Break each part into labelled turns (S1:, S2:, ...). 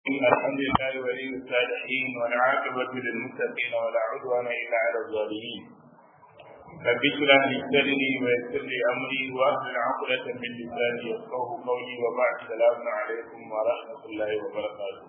S1: الحمد لله ولي الصالحين والعاقبة للمتقين ولا عدوان إلا على الظالمين رب اشرح لي صدري ويسر لي أمري وأهل عقدة من لساني يفقه قولي وبعد السلام عليكم ورحمة الله وبركاته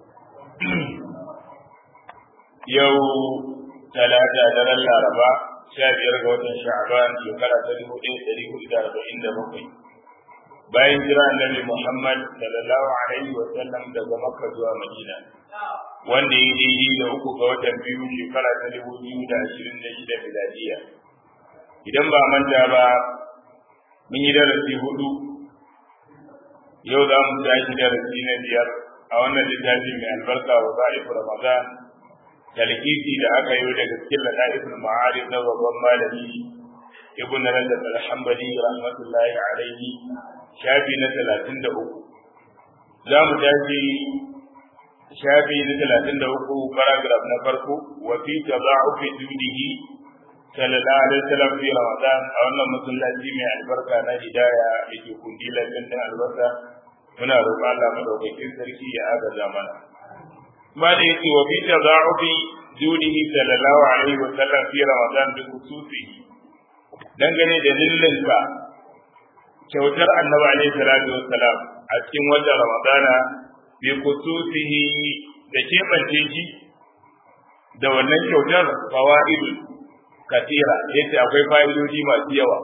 S1: يوم ثلاثة دار الأربعاء شابير غوث شعبان يقرأ تليه إيه تليه إلى أربعين دقيقة bayan jira annabi Muhammad sallallahu alaihi wa sallam daga Makka zuwa Madina wanda ya daidai da uku ga watan biyu shekara ta dubu biyu da ashirin da shida miladiya idan ba manta ba mun yi darasi hudu yau za mu tashi darasi na biyar a wannan littafi mai albarka wa za'ifu ramadan talqisi da aka yi daga cikin ladaifin ma'arif na babban malami ibn rajab al-hanbali rahmatullahi alaihi shafi na talatin da uku za mu tashi shafi na talatin da uku paragraf na farko wa fi tada'ufi dudihi sallallahu alaihi wasallam fi ramadan a wannan masallaci mai albarka na hidaya da ke kundilan dandan albarka muna roƙon Allah madaukakin sarki ya agaza mana ma da yake wa fi tada'ufi dudihi sallallahu alaihi wasallam fi ramadan bi khususihi dangane da lillinka kyautar annabi alaihi salatu wassalam a cikin watan ramadana bi kutusihi da kebance shi da wannan kyautar fawaidu katira yace akwai fa'idodi masu yawa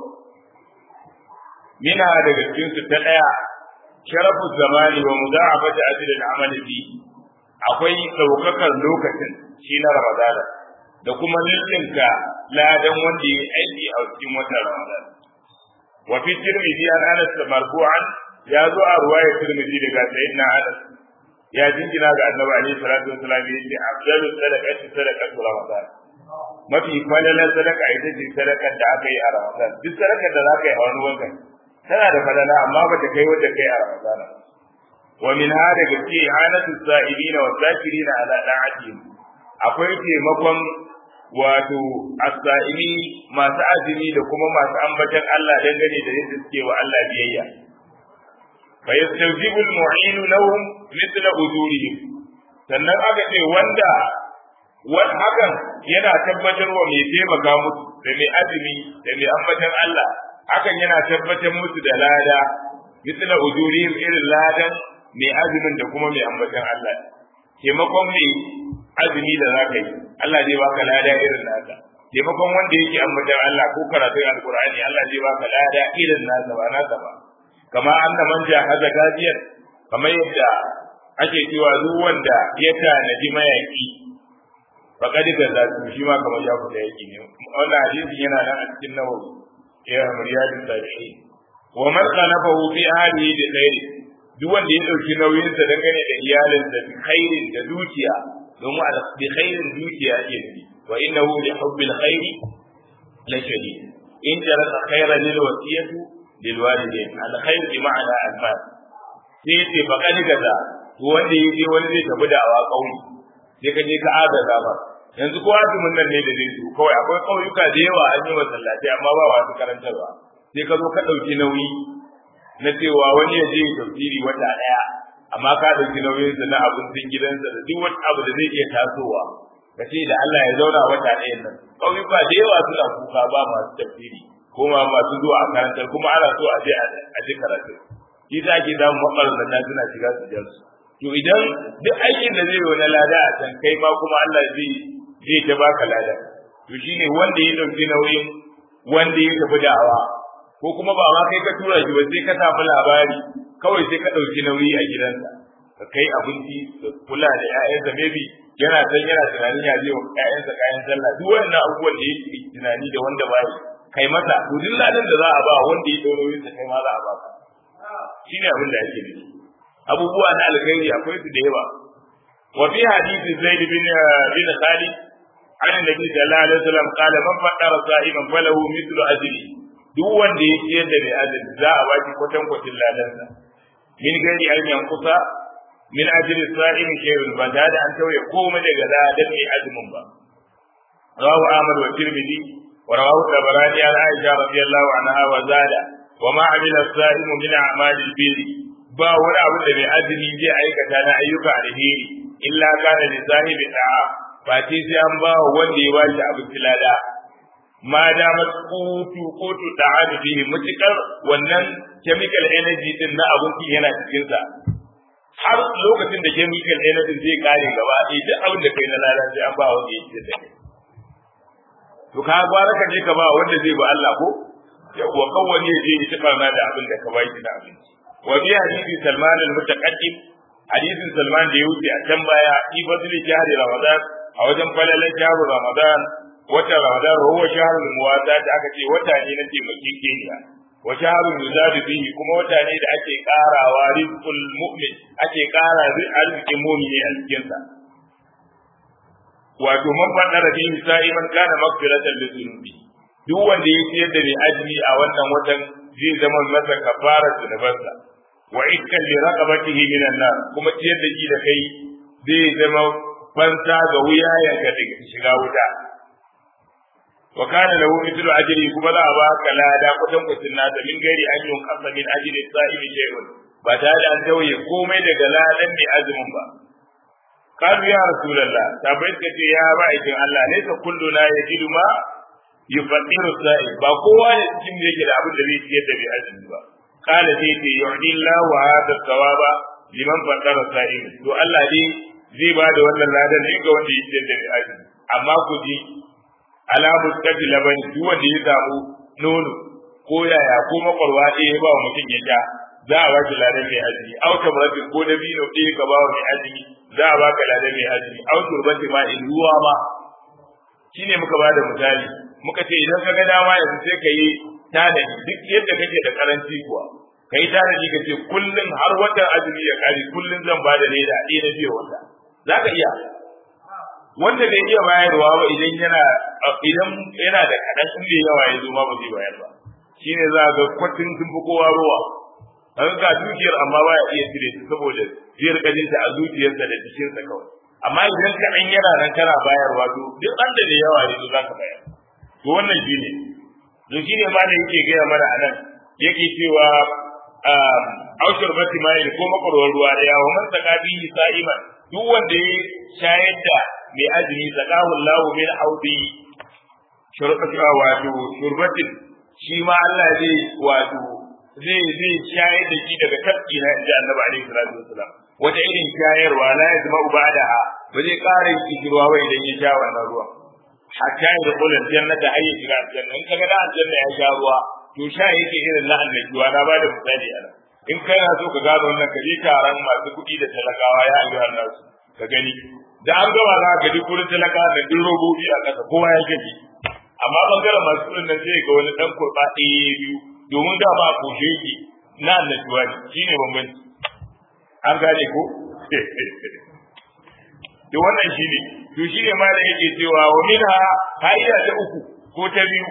S1: mina daga cikin su ta daya sharafu zamani wa mudha'afati ajri al-amali fi akwai daukakar lokacin shi na ramadana da kuma lillinka ladan wanda ya aiki a cikin watan ramadana وفي الترمذي عن انس مرفوعا يا زو روايه الترمذي daga sayyidina anas ya jingina ga annabi alaihi salatu wasallam yace afdalu sadaqati sadaqatu ramadan mafi falalan sadaka ita ce sadakar da aka yi a ramadan duk sadakar da zaka yi a wani watan tana da falala amma bata kai wanda kai a ramadan wa min hada gaske anatu sa'ilina wa zakirina ala da'atihim akwai taimakon wato as-sa'imi masu azumi da kuma masu ambatan Allah dangane da yadda suke wa Allah biyayya fa yastawjibu al-mu'in lahum mithla ujurihim sannan aka ce wanda wani hakan yana tabbatar wa mai taimaka musu da mai azumi da mai ambatan Allah hakan yana tabbatar musu da lada mithla ujurihim irin ladan mai azumin da kuma mai ambatan Allah taimakon mai azumi da za ka yi Allah zai baka lada irin nasa taimakon wanda yake ambatan Allah ko karatun alkur'ani Allah zai baka lada irin nasa ba nasa ba kama anna man jahaza gaziyan kamar yadda ake cewa duk wanda ya tanaji mayaki faqad gaza shi ma kamar ya fita yaki ne wannan hadisi yana nan a cikin nawawi ya riyadu sahihi wa man qanafahu fi ahlihi bi khairi duk wanda ya dauki nauyinsa dangane da iyalinsa bi khairin da dukiya domin a bi khairin dukiya ake nufi wa innahu li hubbil khairi la shadid in jaraka khairan lil wasiyatu lil walidain al khair bi ma'ana al mal sai ce ba kani gaza to wanda ya je wani zai tafi da'awa kauye sai ka je ka agaza ba yanzu ko azumin nan ne da zai zo kawai akwai kauyuka da yawa an yi masallaci amma ba wasu karantarwa sai ka zo ka ɗauki nauyi na cewa wani ya je tafsiri wata ɗaya amma ka ɗauki nauyinsa na abincin gidansa da duk wani abu da zai iya tasowa ka ce da Allah ya zauna wata ɗaya nan ƙauyuka da yawa suna kuka ba masu tafsiri ko ma masu zuwa a karantar kuma ana so a je a je karatu shi za ki samu makaranta suna shiga su jar su to idan duk aikin da zai yi wani lada a can kai ma kuma Allah zai zai ta baka lada to shine wanda ya ɗauki nauyin wanda ya tafi da'awa ko kuma ba ma kai ka tura shi ba sai ka samu labari kawai sai ka ɗauki nauyi a gidansa ka kai abinci da kula da ƴaƴansa maybe yana san yana tunanin ya je wa ƴaƴansa kayan sallah duk wannan abubuwan da yake tunani da wanda ba yi kai masa to duk ladan da za a ba wanda ya ɗau nauyin sa kai ma za a ba ka shine abin da ake nufi abubuwa na alkhairi akwai su da yawa wa fi hadisi zaid bin bin khalid an annabi sallallahu alaihi wasallam qala man faddara sa'iman falahu mithlu ajri duk wanda ya ciyar da mai azumi za a baki kwatan kwatin ladansa min gari an yankusa min ajri sa'im shay'un ba da an tauye komai daga ladan mai azumin ba rawu ahmad wa tirmidhi wa rawahu tabarani an aisha radiyallahu anha wa zada wa ma amila as-sa'im min a'malil birri ba wani abu da mai azumi zai aikata na ayyuka alheri illa kana li sahibi da'a ba ce sai an ba wanda ya bashi abinci lada ma da kutu kutu ta'adu bihi mutukar wannan chemical energy din na abinci yana cikin sa har lokacin da chemical energy zai kare gaba ɗaya duk abin da kai na lada sai an ba wanda ya ci da kai to ka gwara ka je ka ba wanda zai ba Allah ko yawwa kawai ya je ya ci barna da abin da ka bai shi da abinci wa bi hadisi Salman al-mutaqaddim hadisin Salman da ya wuce a can baya fi fadli shahri Ramadan a wajen falalan shahru Ramadan wata Ramadan huwa shahrul muwazat aka ce wata ne na taimakin keniya wa shahrul yuzadu bihi kuma wata ne da ake karawa rizqul mu'min ake kara arzikin mu'mini a cikin sa wato man fadara bihi sa'iman kana maghfiratan li dhunubi duk wanda ya ciyar da mai azumi a wannan watan zai zama masa kafarar zunubansa wa ikkan li raqabatihi min an-nar kuma ciyar da shi da kai zai zama fansa ga wuyayenka daga shiga wuta wa kana lahu mithlu ajri kuma za a ba ka lada kudan kusin nasa min gari an yun kasa min ajri sa'imi shay'un ba tare da an tauye komai daga ladan mai azumin ba qalu ya rasulullah tabai ka ce ya ba aikin Allah ne ka kullu la yajidu ma yufadiru sa'i ba kowa ne cikin da yake da abin da zai ciyar da mai azumi ba kana zai ce yu'di Allah wa hada thawaba liman fadara sa'i to Allah dai zai ba da wannan ladan ne ga wanda ya ciyar da mai azumi amma ku ji alamu kaji labani duk wanda ya samu nono ko yaya ko makwarwa ɗaya ba wa mutum ya sha za a baki ladan mai azumi au tamratin ko da bino ɗaya ka ba wa mai azumi za a baka ladan mai azumi au turbati ma in ruwa ma shine muka ba da misali muka ce idan ka ga dama yanzu sai ka yi tanadi duk yadda kake da karanci kuwa ka yi tanadi ka ce kullum har watan azumi ya kare kullum zan ba da naira ɗaya na biyu wata za ka iya wanda bai iya bayarwa ba idan yana idan yana da kaɗan in bai yawa ya zo ma ba zai bayar ba shine za ga kwatin sun fi kowa ruwa an ga dukiyar amma ba ya iya cire ta saboda zai rika jinta a zuciyarsa da jikinsa kawai amma idan ka an yana nan kana bayarwa to duk an da yawa ne za ka bayar to wannan shine to shine ma da yake gaya mana a nan yake cewa aushar bati mai ko makwarwar ruwa da yawa man saka bihi sa'iman duk wanda ya shayar da mai azumi sakahu Allah min audi shurbata wato shurbatin shi ma Allah zai wato zai zai shayar da shi daga tafki na inda Annabi alaihi salatu wasalam wata irin shayarwa la yazma ubadaha ba zai ƙara yin kishirwa ba idan ya sha wannan ruwa hatta ya da kullun jannata har ya shiga aljanna in kaga da aljanna ya sha ruwa to sha yake irin na annabiwa na bada misali a nan in kana so ka gano wannan ka je taron masu kuɗi da talakawa ya ayyuhan nasu ka gani da an gama za ka ji kurin talaka da duk robobi a ƙasa kowa ya gaji amma bangaren masu kuɗin nan sai ga wani ɗan kurɓa ɗaya biyu domin da ba kushe yake na annashuwa ne shi ne bambanci an gane ko to wannan shi ne to shi ne ma da yake cewa wa minha fa'ida ta uku ko ta biyu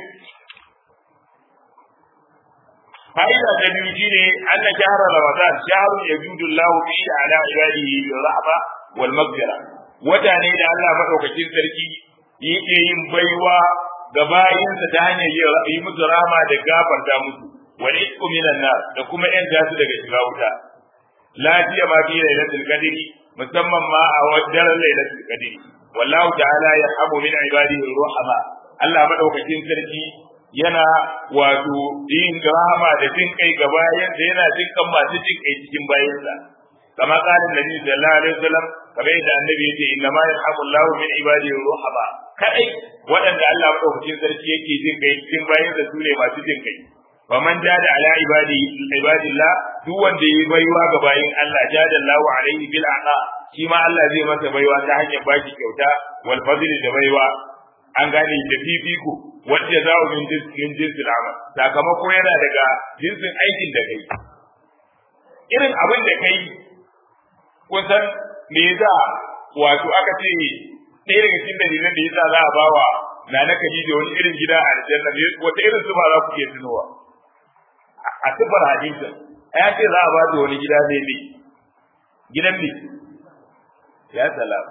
S1: fa'ida ta biyu shine anna shahra ramadan shahrun yajudu Allah fihi ala ibadihi bil rahma wal maghfira wata ne da Allah madaukakin sarki yake yin baiwa ga bayinsa ta hanyar yi musu rahama da gafarta musu wal isku minan nar da kuma yan su daga shiga wuta lafiya ma fi lailatul qadri musamman ma a wajen lailatul qadri wallahu ta'ala yarhamu min ibadihi ruhama Allah madaukakin sarki yana wato yin rahama da jin kai ga bayan da yana jin kan masu jin kai cikin bayansa kama kalin nabi sallallahu alaihi wasallam kamar yadda annabi yace inna ma yarhamu Allahu min ibadihi ruhama kai waɗanda Allah madaukakin sarki yake jin kai cikin bayansa su ne masu jin kai wa man jada ala ibadi ibadillah duk wanda yi baiwa ga bayin Allah jada Allahu alaihi bil aqa shi ma Allah zai masa baiwa ta hanyar baki kyauta wal fadli da baiwa an gane da fifiko wanda za min min jinsil amal sakamako yana daga jinsin aikin da kai irin abin da kai kusan me yasa wato aka ce ɗaya daga cikin dalilan da yasa za a bawa na na kaji da wani irin gida a aljanna ne wata irin sufa za ku ke tunowa a sifar hadisin ya ce za a ba da wani gida ne ne gidan ne ya salam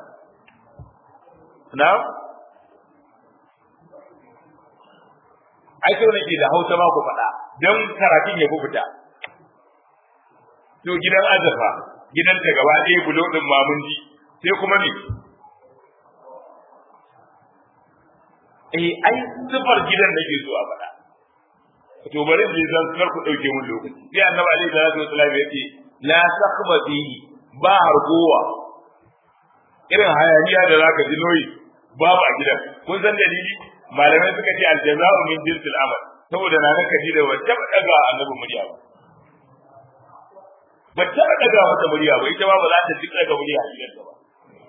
S1: na ai sau nake da hausa ma ku faɗa don karatun ya fita to gidan azurfa gidan ta gaba ɗaya bulo ɗin mamun ji sai kuma ne eh ai sifar gidan nake so a faɗa to bari mu zan kar ku dauke mun lokaci sai annabi alaihi salatu wasallam ya ce la sakhba fihi ba hargowa irin hayaniya da zaka ji noyi babu a gidan kun san dalili malamai suka ce aljaza'u min jinsil amal saboda na naka ji da wata daga annabi murya ba ba ta daga wata murya ba ita ma ba za ta ji daga murya a gidan ba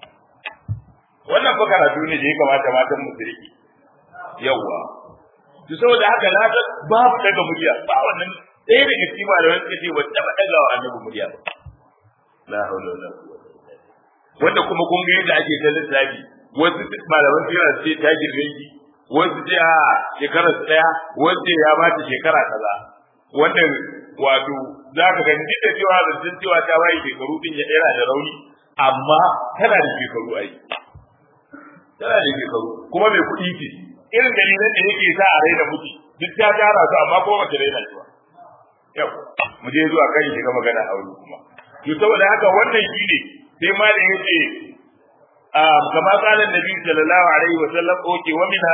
S1: wannan fa karatu ne da ya kamata matan mu su rike yawwa to saboda haka na ga babu daga murya ba wannan ɗaya daga cikin malamai suka ce ba taɓa daga wa annabi murya ba la haula wala quwwata wanda kuma kun ga yadda ake ta lissafi wasu malaman suna ce ta girme ki wasu ce a shekarar ɗaya wasu ya ba ta shekara kaza wanda wato za ka gani duk da cewa zancen cewa ta waye shekaru din ya yana da rauni amma tana da shekaru ai tana da shekaru kuma mai kuɗi ce irin dalilan da yake sa a raina mutu duk ta tara su amma ko mace raina shi ba yau mu je zuwa kan shiga magana a wuri kuma to saboda haka wannan shine sai ma da yace kama qala nabi sallallahu alaihi wa sallam oke wa minha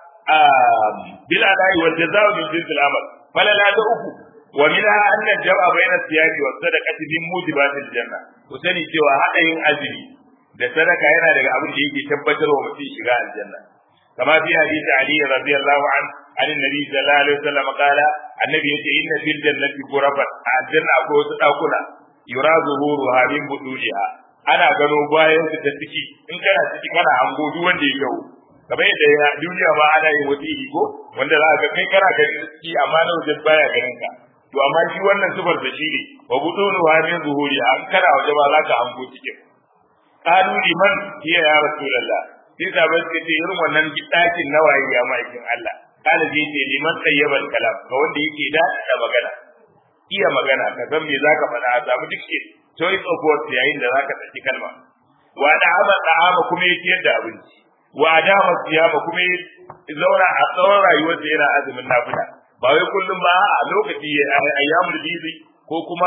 S1: bil adai wal jazaa min jinsil amal falala da uku wa minha anna jam'a bayna siyami wa sadaqati min mujibatil janna ku sani cewa hadayin azumi da sadaka yana daga abin da yake tabbatarwa mutum shiga aljanna كما في حديث علي رضي الله عنه عن النبي صلى الله عليه وسلم قال النبي يقول إن في الجنة غرفا الجنة أكو ستأكل يرى ظهورها من بطولها أنا gano bayan su ta ciki in kana ciki kana hango duk wanda ya yau kamar yadda ya duniya ma ana yin wata iri ko wanda za ka kai kana ganin ciki amma na wajen baya ganin ka to amma shi wannan sifar da shi ne wa budunu wa min zuhuri an kana waje ba za ka hango cikin qalu liman hiya ya rasulullah sai sabai suka ce irin wannan ɗakin nawaye ya ma'aikin Allah kana zai ce liman tsayyabal kalam ga wanda yake da da magana iya magana ka san me zaka faɗa a samu duk ke choice of words yayin da zaka saki kalma wa da amal da'ama kuma yake yadda abinci wa dama siyama kuma zauna a tsawon rayuwar da yana azumin nafila ba wai kullum ba a lokaci ayyamul bizi ko kuma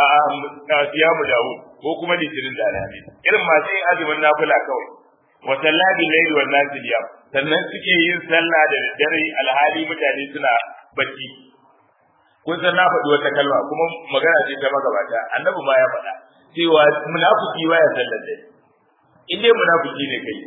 S1: siyamu dawud ko kuma litinin da alhamis irin masu yin azumin nafila kawai wa sallabi layli wan nasi yam sannan suke yin sallah da dare alhali mutane suna bacci kun san na faɗi wata kalma kuma magana ce ta magabata annabi ma ya faɗa cewa munafiki baya sallar dare in dai munafiki ne kai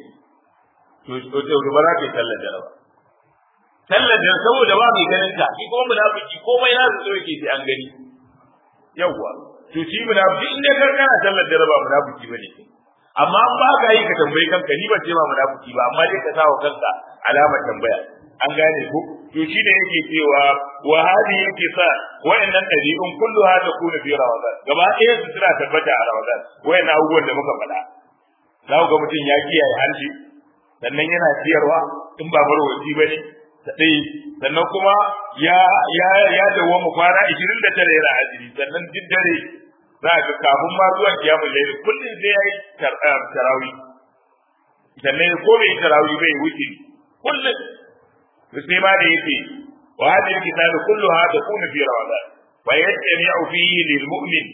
S1: to to to ba za ka yi sallar dare ba sallar dare saboda ba mai ganin ka shi kuma munafiki komai na su so yake sai an gani yawwa to shi munafiki in dai kana sallar dare ba munafiki bane kai amma an ba ka yi ka tambayi kanka ni ban ce ma munafiki ba amma dai ka sa wa kanka alamar tambaya an gane ko to shi da yake cewa wa hadi yake sa wayannan dabi'un kullu hada kuna fi ramadan gaba ɗaya su suna tabbata a ramadan wayannan abubuwan da muka faɗa za ku ga mutum ya kiyaye harshe sannan yana ciyarwa in ba marwaci ba ne da ɗaya sannan kuma ya ya ya dawo mu kwana 29 yana azumi sannan duk dare za ka kafin ma zuwa kiyamun laili kullum sai yayi tarawih sannan ko bai tarawih bai wuce kullum to sai ma da yake wa hadhihi kitabu kulluha takunu fi ramadan wa yajtami'u fihi lil mu'min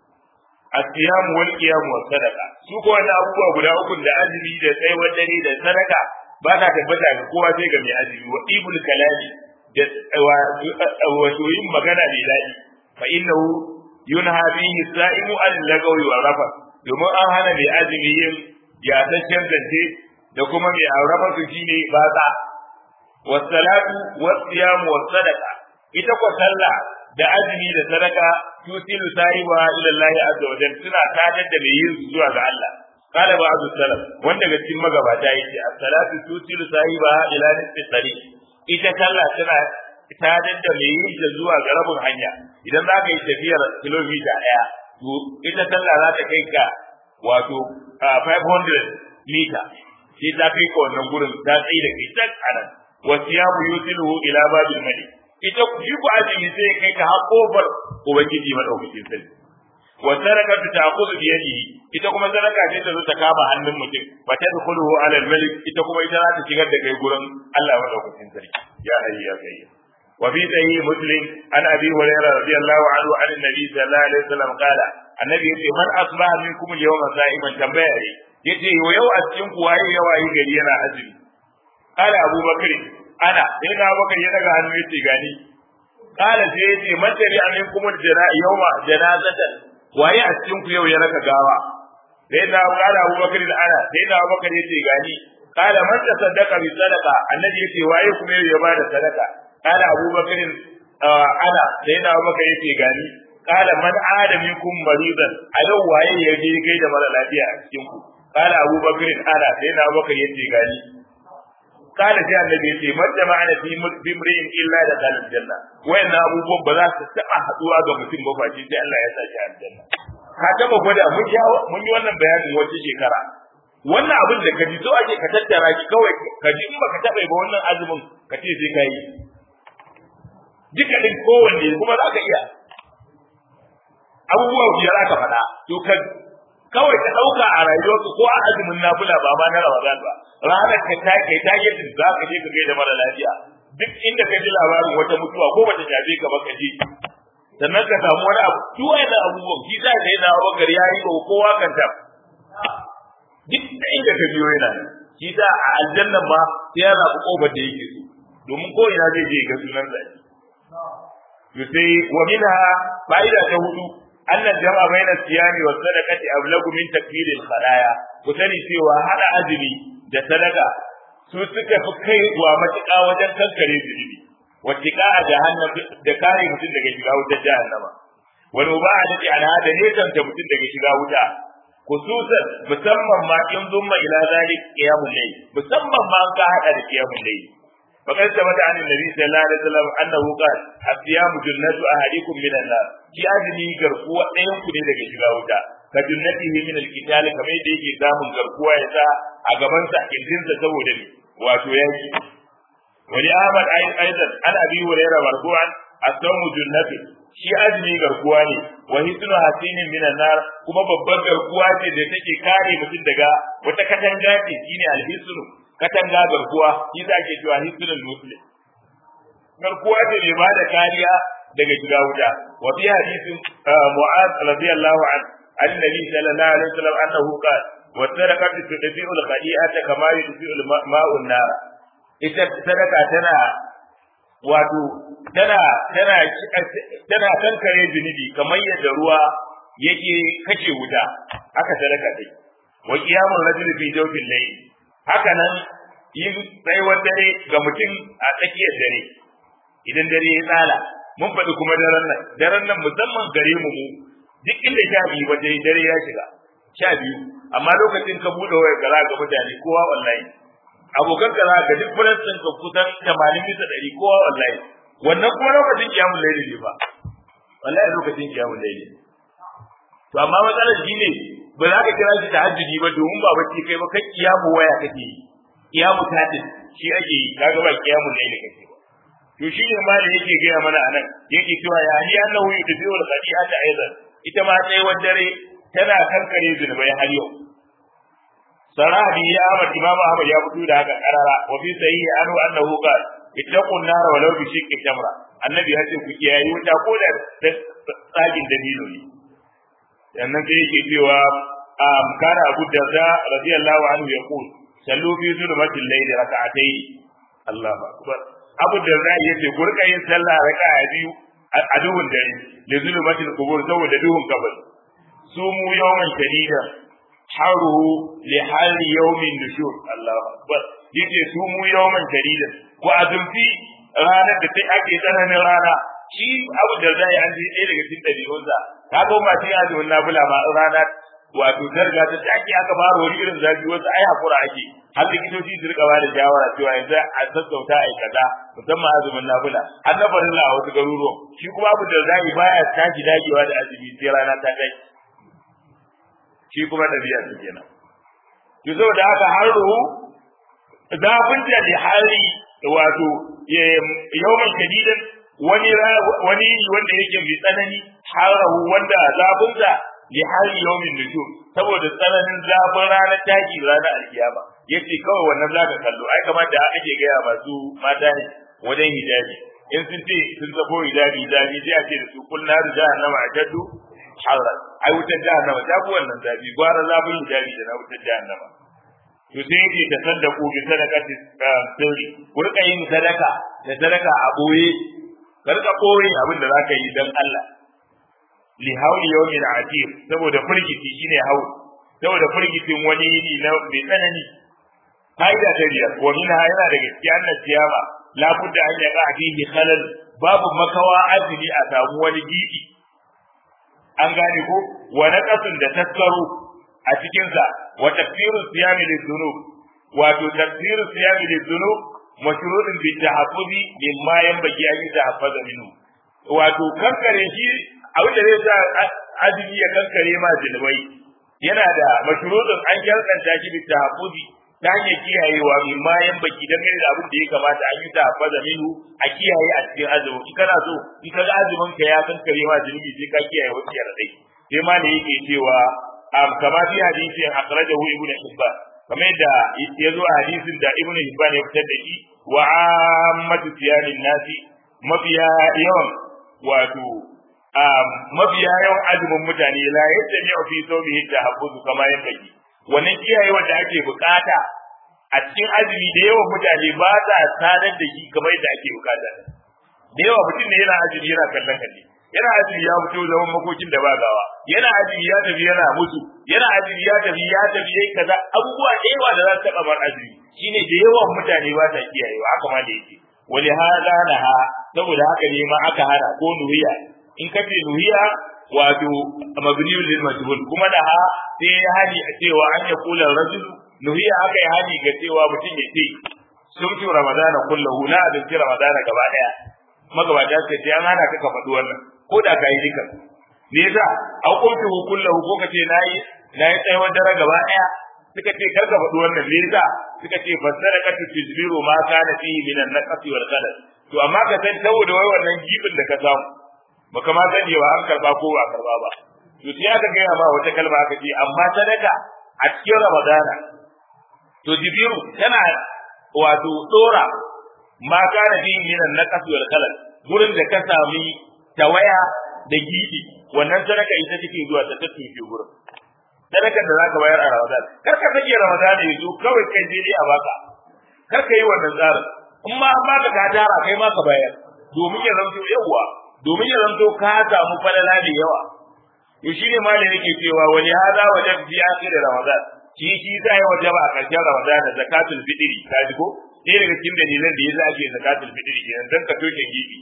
S1: as-siyam wal qiyam was sadaqa su ko wannan abubuwa guda uku da azumi da tsayuwar dare da sadaka ba ta tabbata ga kowa sai ga mai azumi wa ibul kalami da wato yin magana mai daɗi fa innahu yunha bihi sa'imu an lagawi wa rafa domin an hana mai azumi yin yataccen zance da kuma mai aurafa su shine batsa wassalatu wasiyam wasadaqa ita ko sallah da azumi da sadaka tusilu sahiba ila Allah azza wa jalla suna tadar da mai yin zuwa ga Allah قال بعض السلف wanda ga cikin magabata yake as-salatu tusilu sahiba ila nisfi tariq ita sallah tana tadar da mai yin ta zuwa ga rabin hanya idan za ka yi tafiyar kilomita ɗaya to ita sallah za ta kai ka wato 500 mita sai ta kai ka wannan gurin ta tsaye da kai can anan wasiyamu yusiluhu ila babil malik ita shi ku azumi sai kai ka har kofar ubangiji madaukakin sarki wa sarakatu ta'khudhu bi yadihi ita kuma sadaka ce ta zo ta kama hannun mutum fa tadkhuluhu ala al-malik ita kuma ita za ta shigar da kai gurin Allah madaukakin sarki ya hayya ya gayya وفي صحيح مسلم عن ابي هريره رضي الله عنه عن النبي صلى الله عليه وسلم قال النبي يقول من اصبح منكم اليوم صائما تنبيه yace yau a cikin ku waye ya waye gari yana azumi kala abubakar ana sai na abubakar ya daga hannu yace gani kala sai yace matari amin kuma jana yauma janazatan waye a cikin ku yau ya raka gawa sai na kala abubakar da ana sai na abubakar yace gani kala man tasaddaqa bi sadaqa annabi yace waye kuma yau ya bada sadaka kala abubakar ana sai na abubakar yace gani kala man ada minkum maridan a yau waye ya je kai da mara lafiya a cikin ku kala abubakar ana sai na abubakar yace gani kala sai annabi yace man jama'ana fi bimri'in illa da kalal janna wayannan abubuwan ba za su taba haduwa ga mutum ba face sai Allah ya saki aljanna ka taba gwada mun yi mun yi wannan bayanin wata shekara wannan abin da ka ji so ake ka tattara shi kawai ka ji in baka taba ba wannan azumin ka ce sai ka yi duka din kowanne kuma za ka iya abubuwa biyar aka faɗa to ka kawai ka ɗauka a rayuwarka ko a azumin nafila ba ma na Ramadan ba ranar ka ta kai ta yi za ka je ka gaida mara lafiya duk inda ka ji labarin wata mutuwa ko bata shafe ka ba ka je sannan ka samu wani abu duk wannan abubuwan shi za ka yi na wakar ya yi wa kowa kan ta duk inda ka biyo yana shi za a aljannan ma sai ya zaɓi ƙofar da yake so domin ko ina zai je ga sunan zaki to sai wa minha fa'ida ta hudu anna jama'a baina siyami wa sadaqati ablagu min takfir al khalaya ku sani cewa hada azumi da sadaka su suka fi kai wa matuƙa wajen kankare zunubi wa tiqa a jahannam da kare mutum daga shiga wutar jahannama wal mubadati an hada ne kanta mutum daga shiga wuta khususan musamman ma in zumma ila zalik qiyamul layl musamman ma ka hada da qiyamul layl فقد ثبت عن النبي صلى الله عليه وسلم انه قال الصيام جنة احدكم من النار shi azumi garkuwa ɗayan ku ne daga shiga wuta ka junnatihi min alqital kamar yadda yake samun garkuwa ya sa a gaban sa kirjinsa saboda ne wato yaki wani ahmad aidan an abi hurairah marfu'an as-sawmu junnatu shi azumi garkuwa ne wa hisnu hasinin min nar kuma babbar garkuwa ce da take kare mutum daga wata katanga ce shine al-hisnu katanga garkuwa shi za ke cewa hisnul muslim garkuwa ce mai ba da kariya daga shiga wuta wa fi hadisin mu'az radiyallahu an annabi sallallahu alaihi wasallam annahu qala wa sadaqatu tudfi'u al-khadi'ata kama yudfi'u al-ma'u an-nar ita sadaka tana wato tana tana tana kankare zunubi kamar yadda ruwa yake kace wuta haka sadaka dai wa qiyamul rajuli fi jawfil layl haka nan yin tsayuwar dare ga mutum a tsakiyar dare idan dare ya tsala mun faɗi kuma daren nan daren nan musamman gare mu mu duk inda sha biyu ba dare dare ya shiga sha biyu amma lokacin ka buɗe wayar ka ga mutane kowa wallahi abokan ka za ga duk fulansin ka kusan tamanin bisa ɗari kowa wallahi wannan kuma lokacin kiyamun laili ne ba wallahi lokacin kiyamun laili to amma matsalar shi ne ba za ka kira shi tahajjudi ba domin ba bacci kai ba kai kiyamu waya kake yi kiyamu tatin shi ake yi kaga ba kiyamun laili kake ba to shi ne ma da yake gaya mana anan yake cewa ya ni annahu yudfi'u al-khati'ata aidan ita ma tsayuwar dare tana kankare zunubai har yau sarabi ya Ahmad Imam Ahmad ya fito da haka karara wa fi sahihi anhu annahu qala ittaqun nar walau bi shiqqi tamra annabi ya ce ku kiyaye wuta ko da tsagin dabino ne sannan sai yake cewa kana Abu Darda radiyallahu anhu yaqul sallu fi zulmatil layli rak'atayn Allahu akbar Abu Darda yace gurka yin sallah raka'a biyu a duhun dare da zulmatil qubur saboda duhun kabari sumu yawman shadida haruhu li hali yawmin nushur Allahu akbar yace sumu yawman shadida ko azumfi ranar da sai ake tsananin rana shi Abu Darda ya an ji ɗaya daga cikin dabi'unsa ka ga ma sai azumin nafila ma rana wato zarga ta ake aka fara wani irin zafi wasu ai hakura ake har likitoci su rika ba da shawara cewa yanzu a sassauta ai kaza musamman azumin nafila har na farilla a wasu garuruwan shi kuma abu da zai baya tashi dagewa da azumi sai rana ta kai shi kuma da biya su kenan to saboda haka har ruhu zafin da hali wato yawman shadidan wani wani wanda yake mai tsanani harahu wanda zafinsa li hali yawmin nujum saboda tsananin zafin ranar taki ranar alkiyama yace kawai wannan zaka kallo ai kamar da ake gaya masu mata ne wajen hijabi in sun ce sun zabo hijabi hijabi sai a ce da su kullu naru jahannama ajaddu harran ai wutar jahannama ta fi wannan zafi gwara zafin hijabi da na wutar jahannama to sai yake ta saddaku bi sadaqati sirri ku rika yin sadaka da sadaka a boye ka rika boye abin da zaka yi dan Allah li hauli yawmin atir saboda firgiti shine haul saboda firgitin wani yini na mai tsanani fa'ida ta biyar wa minha yana da gaskiya annas siyama la budda an yaqa fihi khalal babu makawa azumi a samu wani gidi an gane ko wa naqasun da taskaro a cikin sa wa takfiru siyami lidhunub wato takfiru siyami lidhunub mashrudun bi tahaffuzi mimma yanbaghi an yatahaffaza minhu wato kankare shi abin da zai sa azumi ya kankare ma zinubai yana da mashrudun an kyalkanta shi bi tahaffuzi ta hanyar kiyayewa min ma yan baki dan da abin da ya kamata an yi tahaffaza minhu a kiyaye a cikin azumi in kana so in kaga azumin ka ya kankare ma zunubi sai ka kiyaye wasu yaradai sai ma ne yake cewa am kama fi hadisin akhrajahu ibnu hibban kamar da ya zo a hadisin da ibnu hibban ya fitar da shi wa ammatu siyamin nasi mafiya yawan wato mafiya yawan azumin mutane la yajtami'u fi sawmihi tahabbuzu kama yanbaghi wannan kiyayewa da ake bukata a cikin azumi da yawan mutane ba sa sadar da shi kamar yadda ake bukata da yawa mutum ne yana azumi yana kallon kalle yana azumi ya fito zaman makokin da ba gawa yana azumi ya tafi yana mutu yana azumi ya tafi ya tafi yayi kaza abubuwa da yawa da za su taba bar azumi shine da yawan mutane ba sa kiyayewa haka ma da yake wali hada laha saboda haka ne ma aka hana ko nuhiya in ka ce nuhiya wato mabniyul lil majhul kuma da ha sai ya hani a cewa an ya kula rajulu nuhiya aka yi hani ga cewa mutum ya ce sumtu ramadana kullahu na abinci ramadana gaba daya magabata suka ce an hana ka ka faɗi wannan ko da ka yi duka me yasa an kuntu kullahu ko ka ce nayi nayi tsayawar dare gaba daya suka ce kar ka faɗi wannan me yasa suka ce fassara ka tujbiru ma kana fihi min an-naqsi wal qadar to amma ka san saboda wai wannan gibin da ka samu baka ma sani ba an karba ko ba karba ba to sai aka gaya ma wata kalma aka ce amma sadaka a cikin ramadana to jibiru tana wato dora ma kana fi minan naqas wal khalal gurin da ka sami tawaya da gidi wannan sadaka ita take zuwa ta tattace gurin sadakar da zaka bayar a ramadan kar ka sake ramadan ya zo kawai kai je a baka kar ka yi wannan tsarin in ma an baka ka tara kai ma ka bayar domin ya zanto yawa domin ya zanto ka samu falala da yawa to shi ne malai yake cewa wani hada wajen fi akhir ramadan shi shi zai wajaba a karshen ramadan da zakatul fitri ka ji ko ɗaya daga cikin dalilan da yasa ake zakatul fitri kenan dan ka toshe gibi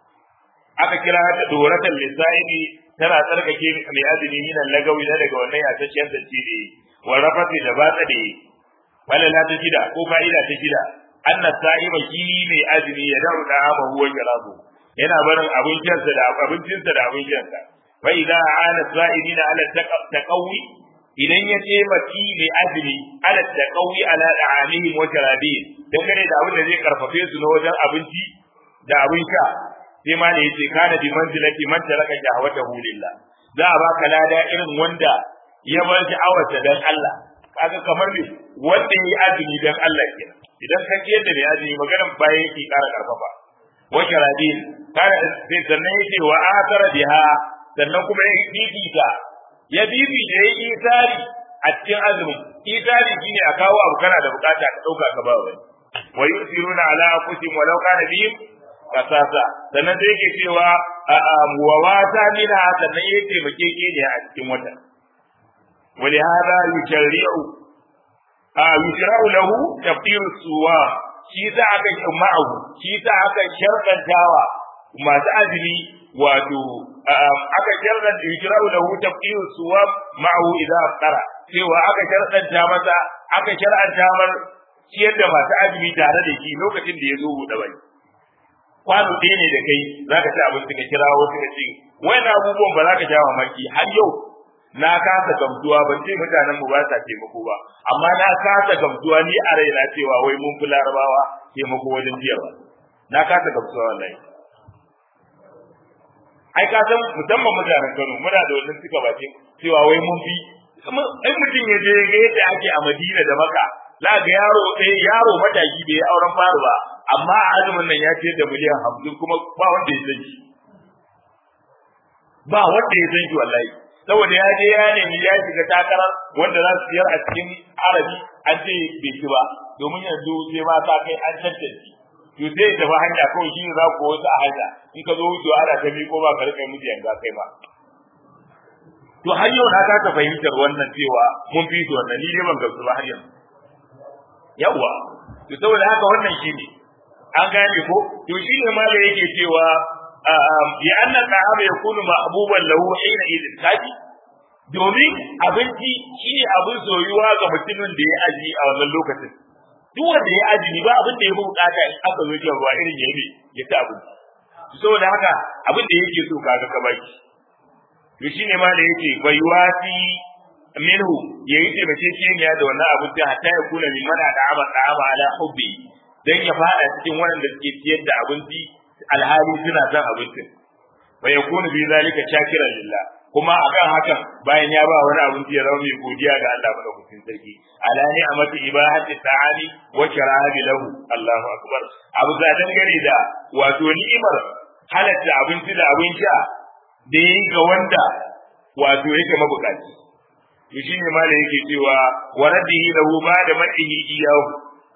S1: aka kira ta doratan lisa'idi tana tsarkake mai azumi minan lagawi na daga wannan yatacciyar zance da wa rafati da batsa da falala ta shida ko fa'ida ta shida anna sa'ima shi mai azumi ya da'u da ama huwa jalabu yana barin abincinsa da abincinsa da abincinsa fa idza ana sa'idina ala taqawi idan ya ce maki mai azumi ala taqawi ala da'amihim wa sharabihim dangane da abin da zai karfafe su na wajen abinci da abin sha sai ma ne yace kana bi manzilati man taraka shahwatahu lillah za a baka lada irin wanda ya bar sha'awarsa dan Allah kaga kamar ne wanda yayi azumi dan Allah kenan idan ka ji yadda mai azumi maganar baya yake kara karfafa wa sharadin kana sai sannan yake wa akara biha sannan kuma ya bibita ya bibita ya yi isari a cikin azumin isari shine a kawo abu kana da bukata ka dauka ka ba wani wa yusiruna ala anfusihim walau kana bihim kasasa sannan sai yake cewa wa wata mina sannan ya taimake ke ne a cikin wata wani hada yushari'u a yushra'u lahu tafsiru suwa shi za aka yi ma'ahu shi za aka sharɗantawa masu azumi wato aka sharɗanta yushra'u lahu tafsiru suwa ma'ahu idan aftara cewa aka sharɗanta masa aka shar'anta mar ciyar da masu azumi tare da shi lokacin da ya zo buɗe bai kwano ɗaya ne da kai za ka ci abinci ka kira wasu ka ce wani abubuwan ba za ka sha mamaki har yau na kasa gamsuwa ban ce mutanen mu ba sa taimako ba amma na kasa gamsuwa ni a raina cewa wai mun fi larabawa taimako wajen jiyarwa na kasa gamsuwa wallahi ai ka san musamman mutanen Kano muna da wannan suka bakin cewa wai mun fi in mutum ya je ga yadda ake a Madina da Makka za ga yaro ɗaya yaro mataki da ya auren faru ba amma a azumin nan ya ce da miliyan hamsin kuma ba wanda ya san shi ba wanda ya san shi wallahi saboda ya je ya nemi ya shiga takarar wanda za su siyar a cikin arabi an ce bai ci ba domin yanzu sai ma ta kai an tantance to sai ya tafi hanya kawai shi ne za ku wasu a hanya in ka zo wucewa ana ta miƙo ba ka rika musu yanga kai ba to har yau na ta fahimtar wannan cewa mun fi su wannan ni dai ban gamsu ba har yanzu yawwa to saboda haka wannan shi ne an gane ko to shi ne ma da yake cewa bi anna ta'ama yakunu mahbuban lahu hina idin kaji domin abinci shine abin soyuwa ga mutumin da ya aji a wannan lokacin duk wanda ya aji ba abin da ya fi bukata in aka zo shan ruwa irin ya yi ya ci abinci saboda haka abin da yake so kaga ka baki to shine ma da yake bai wasi minhu yayi taimakekeniya da wannan abinci hatta ya kula min mana da aba da aba ala hubbi dan ya fada cikin waɗanda suke ciyar da abinci alhali suna son abincin wa yakunu bi zalika shakiran lillah kuma akan hakan bayan ya ba wani abinci ya zama mai godiya ga Allah madaukakin sarki ala ni'amati ibahati ta'ali wa karahi lahu Allahu akbar abu da dangane da wato ni'imar halatta abinci da abin sha da yi ga wanda wato yake mabukaci to shine ma da yake cewa wa raddihi lahu ba da ma'ihi iyahu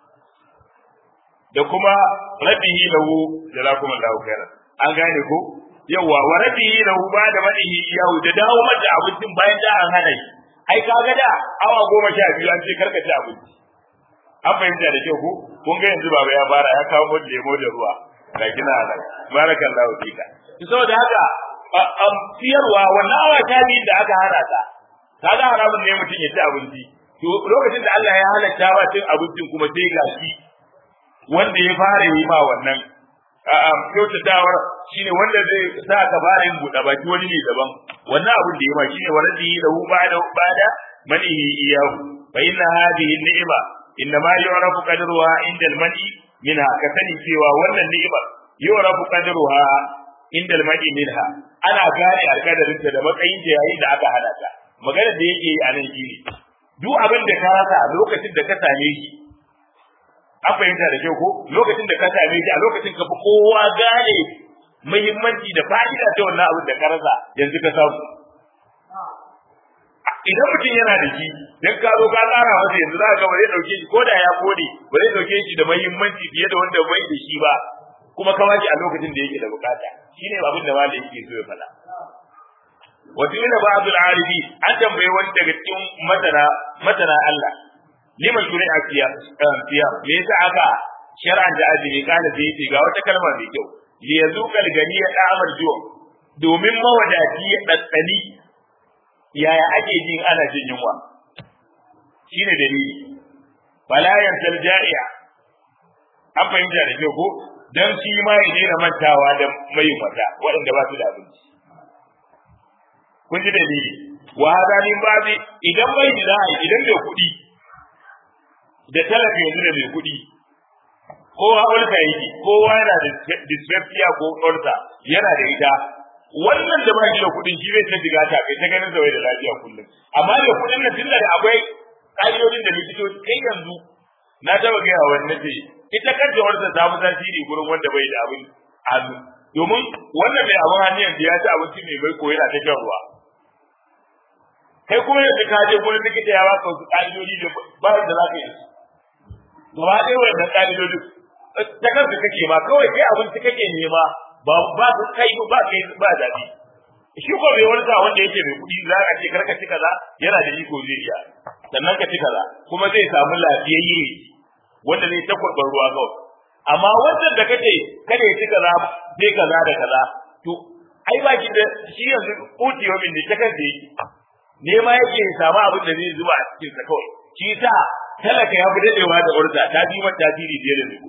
S1: da kuma raddihi lahu jazakum Allahu khairan an gane ko yawa wa raddihi lahu ba da ma'ihi iyahu da dawo mata abincin bayan da an hana shi ai kaga da awa goma sha biyu an ce karka ci abinci an fahimta da kyau ko kun ga yanzu baba ya fara ya kawo mun lemo da ruwa ga kina nan barakallahu fika saboda haka am siyarwa wannan awa ta biyu da aka hana ta kaga haramun ne mutum ya ci abinci to lokacin da Allah ya halatta ba cin abincin kuma sai ga shi wanda ya fara yi ma wannan kyautatawar shine wanda zai sa ka fara yin buɗe baki wani ne daban wannan abin da ya ma shine waradi da hu ba da bada manihi iyahu fa inna hadhihi ni'ma inna ma yu'rafu qadruha inda al-mani minha ka sani cewa wannan ni'imar yu'rafu qadruha inda al-mani minha ana gane alkadarin da matsayin da yayin da aka hada ta magana da yake yi a nan shine duk abin da ka rasa lokacin da ka same shi an fahimta da kyau ko lokacin da ka same shi a lokacin ka fi kowa gane muhimmanci da fa'ida ta wannan abin da ka rasa yanzu ka samu idan mutum yana da shi dan ka zo ka tsara masa yanzu za ka ga ba zai dauke shi ko da ya kode ba zai dauke shi da muhimmanci fiye da wanda bai da shi ba kuma ka a lokacin da yake da bukata shine abin da malai yake so ya faɗa wato ina ba Abdul Arifi an tambaye wani daga cikin masana masana Allah liman shuri'a fiya fiya me yasa aka shar'an da azumi kana da yace ga wata kalma mai kyau li yazuqal gani ya da'amar jiwa domin mawadaci ya daddani yaya ake jin ana jin yunwa shine dalili fala yansal ja'i'a an fahimta da kyau ko dan shi ma ya daina mantawa da mai mata waɗanda ba su da abinci kun ji dalili wa hada min babi idan bai da idan bai kuɗi da talaka yanzu da mai kuɗi kowa ulka yake kowa yana da dyspepsia ko ulka yana da ita wannan da bai da kuɗin shi zai ta diga ta kai ta ganin zawai da lafiya kullum amma da kuɗin nan tunda da akwai ƙa'idodin da likitoci kai yanzu na taba gaya wa wani nace ita kanta wanda ta fi tasiri gurin wanda bai da abin hannu domin wannan mai abin hannu yanzu ya ci abinci mai bai ko yana ta shan ruwa kai kuma yanzu ka je gurin likita ya baka wasu ƙa'idodi da ba da za ka yi su gaba ɗaya wannan ƙa'idodin ta kanka kake ma kawai kai abinci kake nema ba ba su kai ba kai ba zabi shi ko bai wani wanda yake mai kuɗi za ka ce karka ci kaza yana da iko zai iya sannan ka ci kaza kuma zai samu lafiyayye wanda zai ta kurban ruwa kawai amma wannan da kace kada ya ci kaza zai kaza da kaza to ai ba ki da shi yanzu kuti wa min ne ta kan da yake nema yake ya samu abin da zai zuba a cikin sa kawai shi sa talaka ya fi dadewa da urza ta bi mata tasiri fiye da mai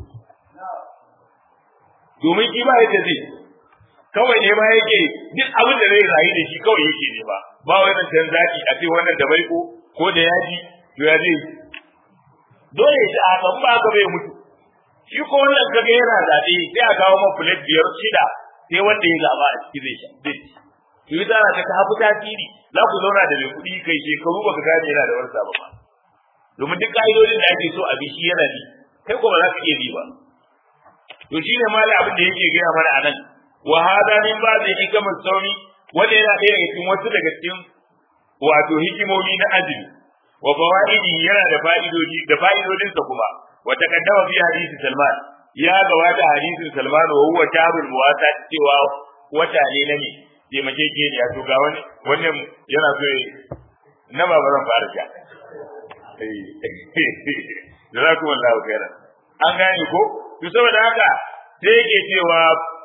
S1: domin ki ba yadda zai kawai nema yake duk abin da zai rayu da shi kawai yake nema ba wai nan can zaki a ce wannan da baiko ko da yaji to ya zai dole ya ci a kan ba ka bai mutu shi ko wannan kaga yana zaɓe sai a kawo man plate biyar shida sai wanda ya gaba a ciki zai sha zai ci to yi tsara ka hafi tasiri za ku zauna da mai kuɗi kai shekaru ba ka gane yana da wani sabon ba domin duk ƙa'idodin da ake so a bi shi yana bi kai ko ba za ka iya bi ba to shine mali abin da yake gaya mana anan wa hada min ba da hikimar sauri wanda yana ɗaya daga cikin wasu daga cikin wato hikimomi na azumi wa fawaidi yana da fa'idodi da fa'idodinsa kuma wa taqaddama fi hadisi Salman ya gabata hadisin Salman wa huwa sharul muwasa cewa wata ne na ne taimakekeniya to ga wani wannan yana so na ba zan fara ja da za ku wallahu khairan an gane ko to saboda haka sai yake cewa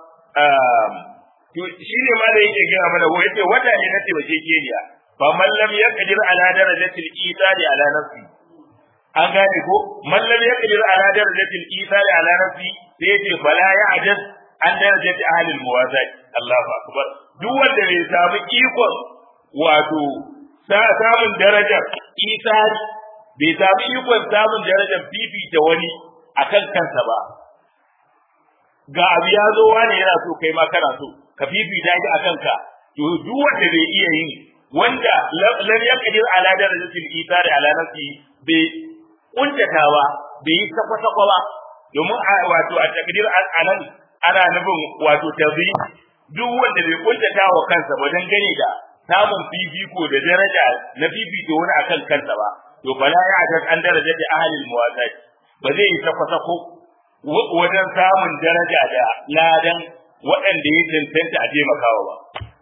S1: to shi ne ma da yake gina mana ko yace wata ne na taimakekeniya fa man lam yaqdir ala darajatil isari ala nafsi an gane ko man lam yaqdir ala darajatil isari ala nafsi sai yace fala ya'jaz an darajati ahli almuwazat Allahu akbar duk wanda bai samu ikon wato samun darajar isari bai samu ikon samun darajar fifita wani akan kansa ba ga abu ya zo wani yana so kai ma kana so ka fifita shi akan ka to duk wanda bai iya yin wanda lam yaqdir ala darajatil isari ala nafsi bai kuntatawa bai yi sakwa ba domin wato a takdir anan ana nufin wato tabi duk wanda bai kuntata wa kansa ba dan gane da samun fifiko da daraja na fifiko wani akan kansa ba to bala ya ajaz an daraja da ahlil muwazat ba zai yi sakwa sako wajen samun daraja da ladan waɗanda ya cancanta a taimakawa ba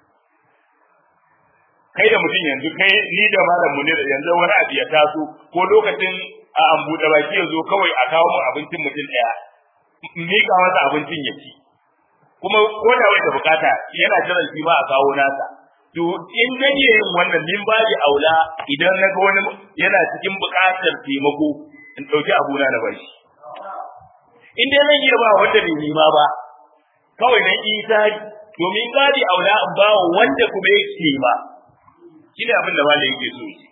S1: kai da mutum yanzu kai ni da malam munir yanzu wani abu ya taso ko lokacin a an buɗe baki ya zo kawai a kawo mu abincin mutum ɗaya miƙa masa abincin ya ci kuma ko da wai da bukata yana jiran shi ma a kawo nasa to in zan iya yin wannan min ba aula idan na ga wani yana cikin buƙatar taimako in ɗauki abuna na bashi in dai zan iya ba wanda bai nima ba kawai na isa domin gadi aula in ba wanda kuma yake ba shi ne abin da malai yake so shi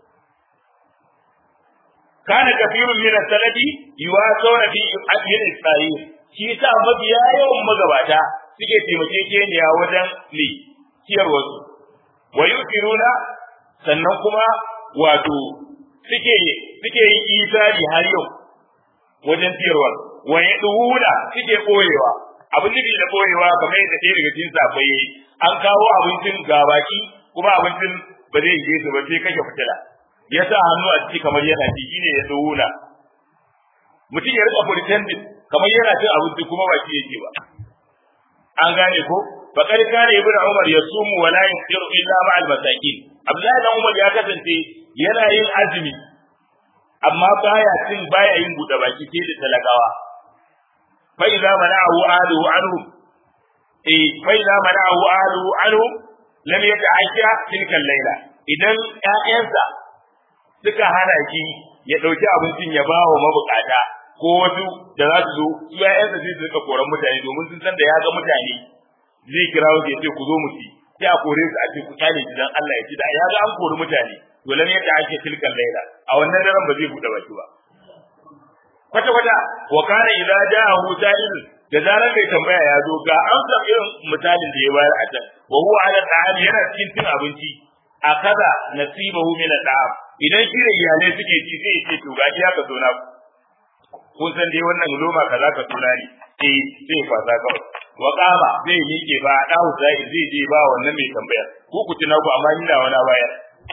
S1: kana kafirun min as-sanadi yuwasawna fi ajrin isra'il shi yasa mabiya yawan magabata suke taimakekeniya wajen ne ciyar wasu wa yusiruna sannan kuma wato suke suke yin isari har yau wajen ciyarwa wa yaduna suke koyewa abin nufi da koyewa kamar yadda ɗaya daga cikin safai an kawo abincin gabaki kuma abincin ba zai yi su ba sai kashe fitila ya sa hannu a ciki kamar yana ci shine ya tsuna mutum ya rika pretending kamar yana cin abinci kuma ba shi yake ba an gane ko faqad kana ibnu umar yasumu wa la yaftiru illa ma al masakin abdullahi dan umar ya kasance yana yin azumi amma baya cin baya yin buɗe baki sai da talakawa fa idza mana'ahu ahluhu anhum eh fa idza mana'ahu ahluhu anhum lam yata'asha tilka al-laila idan ƴaƴansa suka hana shi ya ɗauki abincin ya ba wa mabukata ko wasu da za su zo su ƴaƴansa sai su rika koran mutane domin sun san da ya ga mutane zai kira su ya ce ku zo mu ci sai a kore su a ce ku kyale shi dan Allah ya ci da ya ga an kori mutane to lam yadda ake tilkan laila a wannan daren ba zai buɗe baki ba kwata kwata wa kana idza ja'ahu sa'il da zarar mai tambaya ya zo ga amsar irin misalin da ya bayar a can wa huwa ala ta'am yana cikin cin abinci a kaza nasibahu min al'am idan shi da iyalai suke ci sai ce to gashi haka zo na kun san dai wannan loma kaza ka tuna ne eh sai fasa kawai wa qama zai miƙe ba dawo zai zai je ba wannan mai tambaya ko ku tuna ku amma ina wani bayar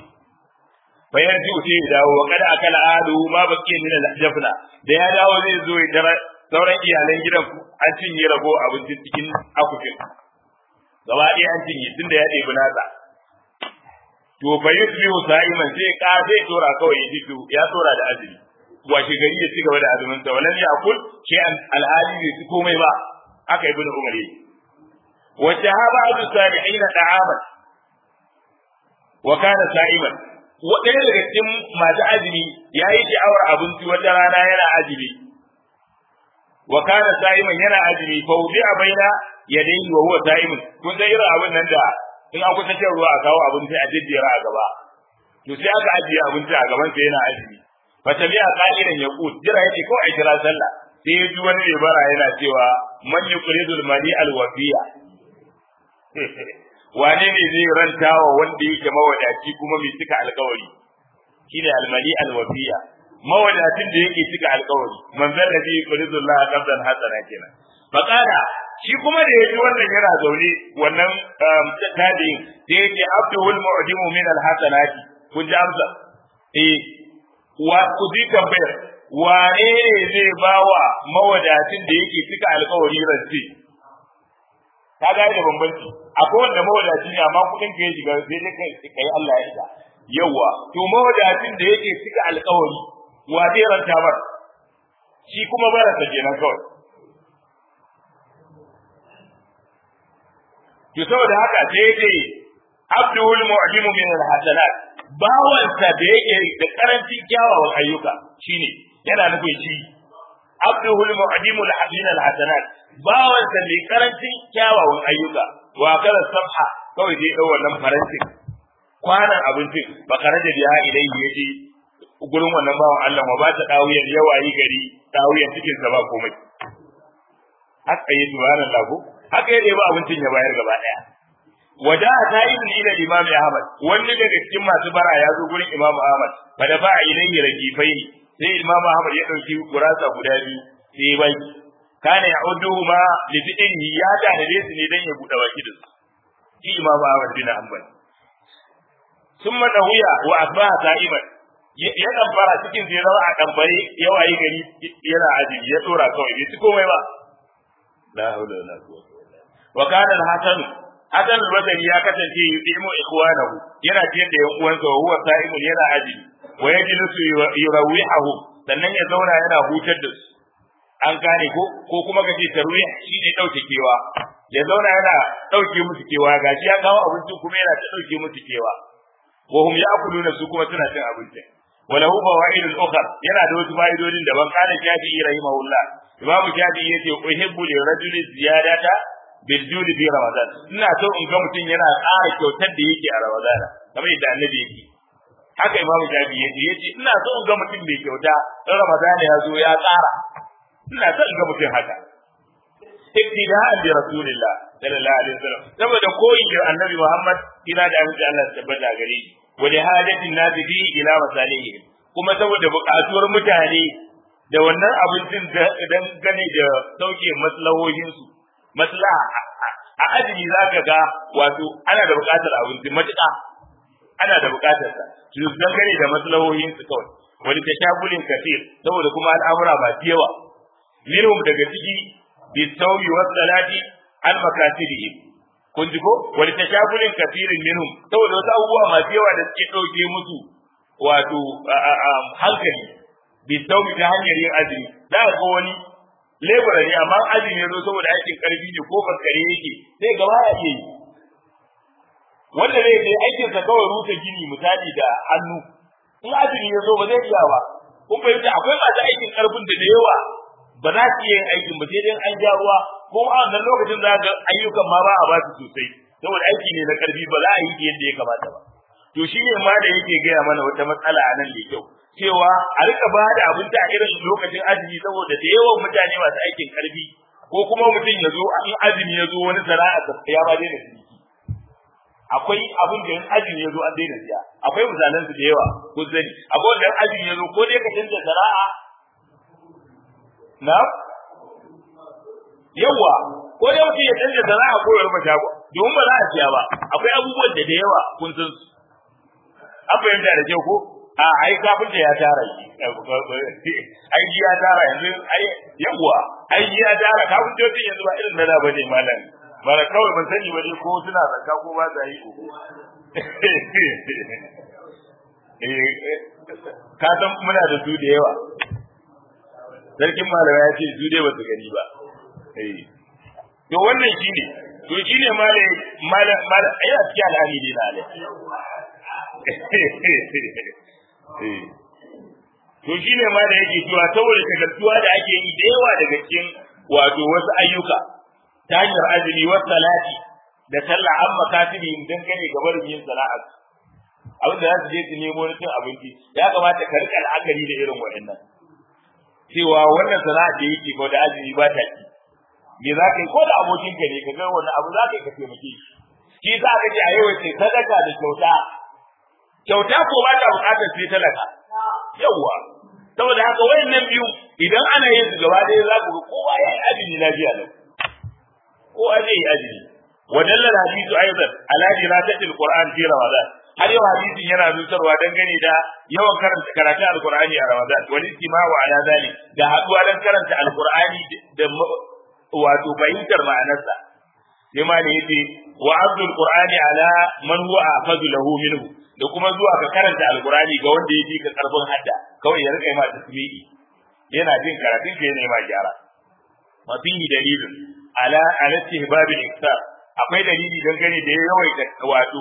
S1: bayan ji sai ya dawo wa kada akala adu ma bakiya min al-jafna da ya dawo zai zo ya tara sauran iyalan gidan ku an cinye rago abincin cikin akufin gaba ɗaya an cinye tunda ya ɗebi nasa to fa yusbihu sa'iman sai ka zai tora kawai ya fito ya tora da azumi washe gari ya ci gaba da azumin sa walan yakul shi an alhali bai ci komai ba aka ibnu umar yi wa shahaba adu salihin da'aman wa kana sa'iman wa ɗaya daga cikin masu azumi ya yi sha'awar abinci wata rana yana azumi wa kana sa'iman yana azumi fa wudi a baina yadayhi wa huwa sa'imun kun san irin abin nan da in an kusa shan ruwa a kawo abinci a jejjera a gaba to sai aka ajiye abinci a gaban sa yana azumi fa tabi'a qa'idan yaqut jira yake ko a kira sallah sai ya ji wani mai bara yana cewa man yuqridul mali al wafiya wane ne zai rantawa wanda yake mawadaci kuma mai cika alkawari shine al mali al wafiya mawadacin da yake cika alkawari manzon nabi yuqridullah qabdan hasana kenan fa qala shi kuma da yaji wannan yana zaune wannan tabi'in sai yake abdul mu'dimu min al hasanati kun ji amsa eh wa ku ji tambayar wane ne zai bawa mawadacin da yake cika alkawari rance ka ga da bambanci akwai wanda mawadaci ne amma kudin ka ya shiga sai dai kai kai Allah ya shiga yawa to mawadacin da yake cika alkawari wa zai ranta mar shi kuma barasa kenan kawai to saboda haka sai dai abdul mu'limu min al-hasanat bawansa da yake da karancin kyawawan ayyuka shine yana nufin shi abdul mu'limu min al-hasanat bawansa mai karancin kyawawan ayyuka wa kala sabha kawai dai dau wannan farantin kwanan abincin ba kare da biya idan yaje gurin wannan bawan Allah ma ba ta dawiyar yawayi gari dawiyar cikin sa ba komai haka yi subhanallah ko haka yadda ba abincin ya bayar gaba daya wada ta ibn ila imam ahmad wanda daga cikin masu bara ya zo gurin imam ahmad fa da ba ilayhi rajifaini sai imam ahmad ya dauki gurasa guda biyu sai ya bai kana ya'uduhu ma li fi'lihi ya tanade su ne dan ya bude baki da su shi imam ahmad bin hanbal summa dawiya wa asbaha sa'iman ya dan fara cikin zai zama a dambare yawayi gari yana ajibi ya tsora kawai bai ci komai ba la haula wala quwwata wa kana al-hasan hasan al-basri ya kasance yudimu ikhwanahu yana ciyar da yan uwansa wa huwa sa'imun yana aji wa yajlisu yurawihu sannan ya zauna yana hutar da su an gane ko ko kuma kace tarwih shine dauke kewa ya zauna yana dauke musu kewa gashi ya kawo abincin kuma yana ta dauke musu kewa wa hum ya'kuluna su kuma suna cin abincin وله فوائد أخرى yana da wasu fa'idodin daban kana Shafi'i rahimahullah Imam Shafi'i yace uhibbu li rajuli ziyadata bil jud fi Ramadan ina so in ga mutum yana ƙara kyautar da yake a Ramadan kamar yadda Annabi yake haka Imam Shafi'i yace yace ina so in ga mutum mai kyauta in Ramadan ya zo ya ƙara ina so in ga mutum haka iktida'an bi rasulillah sallallahu alaihi wasallam saboda koyi da Annabi Muhammad ina da amince Allah ya tabbata gare shi wa li hajatin nasi fi ila masalihim kuma saboda buƙatuwar mutane da wannan abincin dan gane da sauke maslahohin su maslaha a azumi zaka ga wato ana da buƙatar abinci matuƙa ana da buƙatar sa su dan gane da maslahohin su kawai wani tashagulin kafir saboda kuma al'amura ba yawa minhum daga ciki bisawmi was salati al makasirihim kun ji ko wani tashagulin kafirin minhum saboda wasu abubuwa masu yawa da suke ɗauke musu wato hankali bi saumi ta hanyar yin azumi za ka ga wani lebura ne amma azumi ya zo saboda aikin karfi ne ko faskare yake sai gaba ya iya yi wanda zai je aikin sa kawai rusa gini misali da hannu in azumi ya zo ba zai iya ba kun fahimta akwai masu aikin karfin da da yawa ba za su iya yin aikin ba sai dai an ja ruwa ko a wannan lokacin za ga ayyukan ma ba a ba su sosai saboda aiki ne na karfi ba za a yi yadda ya kamata ba to shi ne ma da yake gaya mana wata matsala a nan da kyau cewa a rika ba da abinci a irin lokacin azumi saboda da yawan mutane masu aikin karfi ko kuma mutum ya zo in azumi ya zo wani sana'a ya ba daina ciniki akwai abin da in azumi ya zo an daina siya akwai misalan su da yawa ko sani akwai wanda in azumi ya zo ko dai ka canza sana'a na yawa ko dai mutum ya canza sana'a ko ya rufe shago domin ba za a siya ba akwai abubuwan da da yawa kun san su an fahimta da kyau ko a ai kafin da ya tara shi ai ya tara yanzu ai yawa ai ya tara kafin da yanzu ba irin da ba ne malam bara kawai ban sani ba ko suna zakka ko ba za yi ka san muna da su da yawa sarkin malama ya ce su dai ba su gani ba to wannan shine to shine malai malai malai ai a cikin alhali dai na alai to shine ma da yake cewa saboda shagaltuwa da ake yi da yawa daga cikin wato wasu ayyuka ta hanyar azumi wa salati da sallah an makasibi dan gane gabar yin sana'a abin da za su je su nemo na cin abinci ya kamata ka rika al'akari da irin waɗannan cewa wannan sana'a da yake ko da azumi ba ta ki me za ka yi ko da abokinka ne ka ga wani abu za ka yi ka taimake shi shi za ka ce a yau ce sadaka da kyauta kyauta ko ba ta bukatar sai talaka yawwa saboda haka wayannan biyu idan ana yin su gaba ɗaya za ku ga kowa ya yi azumi lafiya lau kowa zai yi azumi ودل الحديث ايضا على دراسه القران في رمضان har yau hadisin yana zutarwa dangane da yawan karanta karatun alqur'ani a ramadan wal istima'u ala zalik da haduwa dan karanta alqur'ani da wato fahimtar ma'anarsa sai ma ne yace wa abdul qur'ani ala man huwa afazu lahu minhu da kuma zuwa ka karanta alqur'ani ga wanda yake ka karfin hadda kawai ya rika ma tasbihi yana jin karatun ka yana ma gyara wa fihi dalilun ala ala istihbabil iktar akwai dalili dangane da yawaita wato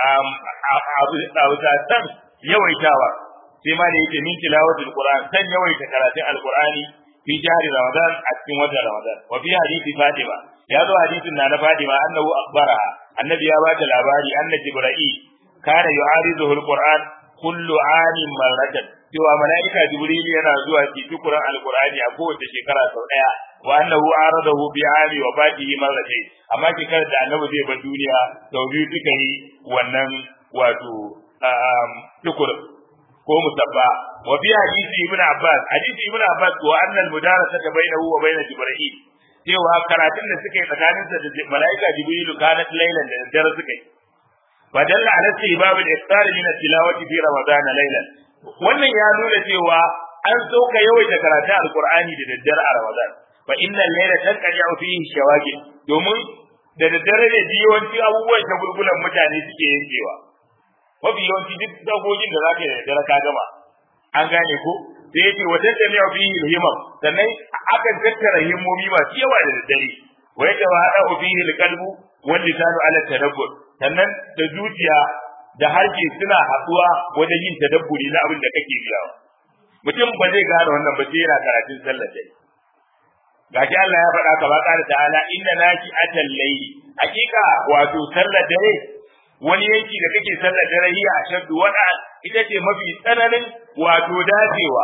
S1: abu san yawaitawa sai ma da yake min tilawatul qur'an san yawaita karatun alqur'ani fi jahri ramadan a cikin watan ramadan wa fi hadisi fatima ya zo hadisin na na fatima annahu akhbaraha annabi ya bata labari anna jibril kana yu'ariduhu alquran kullu amin marratan cewa mala'ika jibril yana zuwa ci tukuran alqur'ani a kowace shekara sau daya wa annahu aradahu bi ami wa fatihi marratayn amma shekarar da annabi zai bar duniya sau biyu suka yi wannan wato tukur ko musabba wa fi hadisi ibn abbas hadisi ibn abbas wa anna al-mudarasa bainahu wa bain jibril cewa karatun da suka yi tsakaninsa da mala'ika jibril kanat laylan da dare suka yi fadalla ala istibab al-iftar min at-tilawati fi ramadan laylan wannan ya nuna cewa an sauka yawaita karatun alqur'ani da daddare a ramadan fa inna al-layla tanqadi'u fihi shawagil domin da daddare ne yawanci abubuwan shagulgulan mutane suke yankewa mafi yawanci duk dagogin da zaka yi da daddare ka gama an gane ko sai yace wa tattami'u fihi al-himam sannan akan tattara himmomi masu yawa da daddare wa yatawa'u fihi al-qalbu wal lisanu ala tadabbur sannan da zuciya da harshe suna haɗuwa wajen yin tadabburi na abin da kake biyawa mutum ba zai gane wannan ba sai yana karatun sallar dare gashi Allah ya faɗa kama ƙara ta'ala inna naki atal layli hakika wato sallar dare wani yanki da kake sallar dare hiya ashaddu wada ita ce mafi tsananin wato dacewa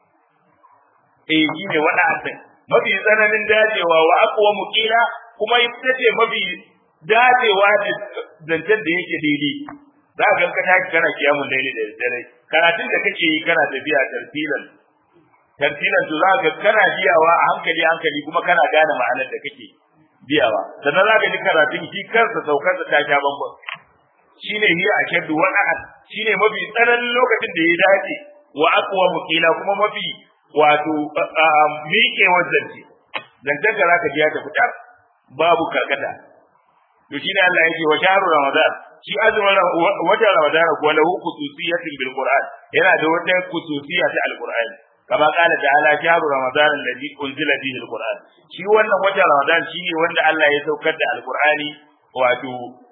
S1: eh shi ne wada din mafi tsananin dacewa wa aqwa muqila kuma ita ce mafi dacewa da zancen da yake daidai za ka ka tashi kana kiyamun daidai da dare karatun da kake yi kana tafiya tartilan tartilan to za ka kana biyawa a hankali hankali kuma kana gane ma'anar da kake biyawa sannan za ka ji karatun shi kansa saukar da ta sha bambam shine hiya ashaddu wa ahad shine mafi tsananin lokacin da ya dace wa aqwa muqila kuma mafi wato miƙe zance zancen da zaka ji ya tafi tar babu karkata to shine Allah yake wa shahru ramadan shi azumin watan ramadan ko lahu khususiyatin bil qur'an yana da wata khususiyya ta alqur'ani kama kala ta'ala shahru ramadan alladhi unzila fihi alquran shi wannan watan ramadan shine wanda Allah ya saukar da alqur'ani wato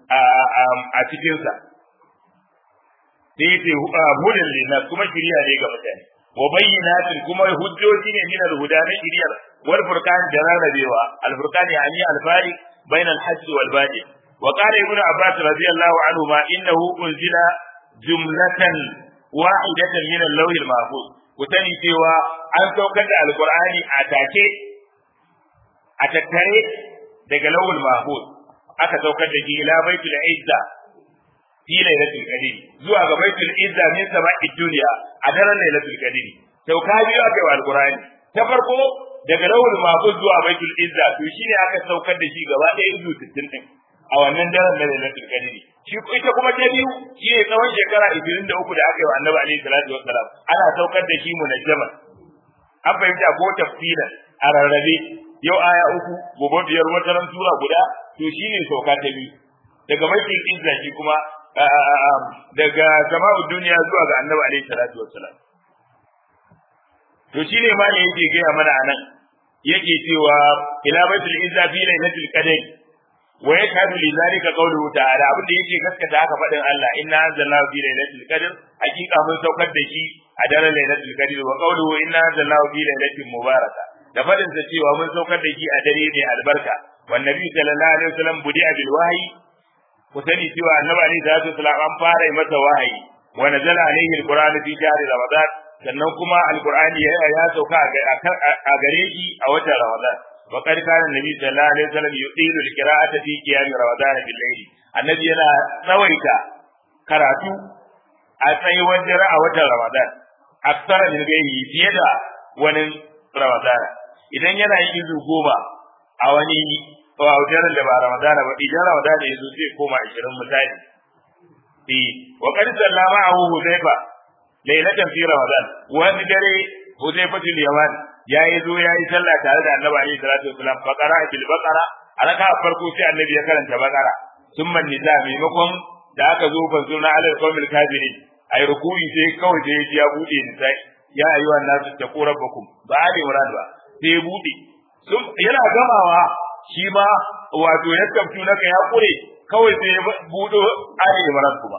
S1: a cikin sa sai yace hudan linnas kuma shiriya ne ga mutane wa bayyinatin kuma hujjoji ne min alhuda na shiriyar wal furqan da rarrabewa al furqan yani al fariq bayna al hajj wal badi wa qala ibnu abbas radiyallahu anhu ma innahu unzila jumlatan wahidatan min al-lawh al-mahfuz ku sani cewa an saukar da alkur'ani a take a tattare daga lawul mahfuz aka saukar da shi ila baitul izza fi lailatul qadr zuwa ga baitul izza min sama'i dunya a daren lailatul qadr sauka biyu aka yi wa alkur'ani ta farko daga lawul mahfuz zuwa baitul izza to shine aka saukar da shi gaba ɗaya izu 60 din a wannan daren na lailatul qadr shi ita kuma ta biyu shi ne tsawon shekara 23 da aka yi wa annabi alaihi salatu wassalam ana saukar da shi munajjaman an fahimta ko tafsilan a rarrabe yau aya uku gobe biyar wata ran sura guda to shi ne sauka ta biyu daga baitul izza shi kuma daga sama'u duniya zuwa ga annabi alaihi salatu wassalam to shi ne ma ne yake gaya mana anan yake cewa ila baitul izza fi lailatul qadr wa yashhadu li zalika qawluhu ta'ala abinda yake gaskata haka fadin Allah inna anzalnahu fi lailatul qadr hakika mun saukar da shi a daren lailatul qadr wa qawluhu inna anzalnahu fi lailatin mubaraka da fadin sa cewa mun saukar da shi a dare mai albarka wan nabi sallallahu alaihi wasallam budi'a bil wahyi ku sani cewa annabi alaihi salatu wasallam an fara masa wahayi wa nazala alaihi alquran fi shahri ramadan sannan kuma alqur'ani ya sauka a gare shi a watan ramadan وقد كان النبي صلى الله عليه وسلم يطيل القراءة في قيام رمضان بالليل النبي yana tsawaita karatu a tsayuwar dare a watan Ramadan aksara min gairi fiye da wani Ramadan idan yana yin izu goma a wani daren da ba Ramadan ba idan Ramadan ya zo zai koma 20 misali eh wa qad sallama abu hudayfa laylatan fi ramadan wani dare hudayfa bil yaman yayi zo yayi sallah tare da annabi alaihi salatu wasalam fa qara bil baqara alaka farko sai annabi ya karanta baqara thumma nisa maimakon da aka zo fa sunna alal qawmil kafirin ai ruku'i sai kawai sai ya bude nisa ya ayyuhan nasu taqu rabbakum ba ali murad ba sai ya bude yana gamawa shi ma wato ya kaftu naka ya kure kawai sai ya budo ali imran kuma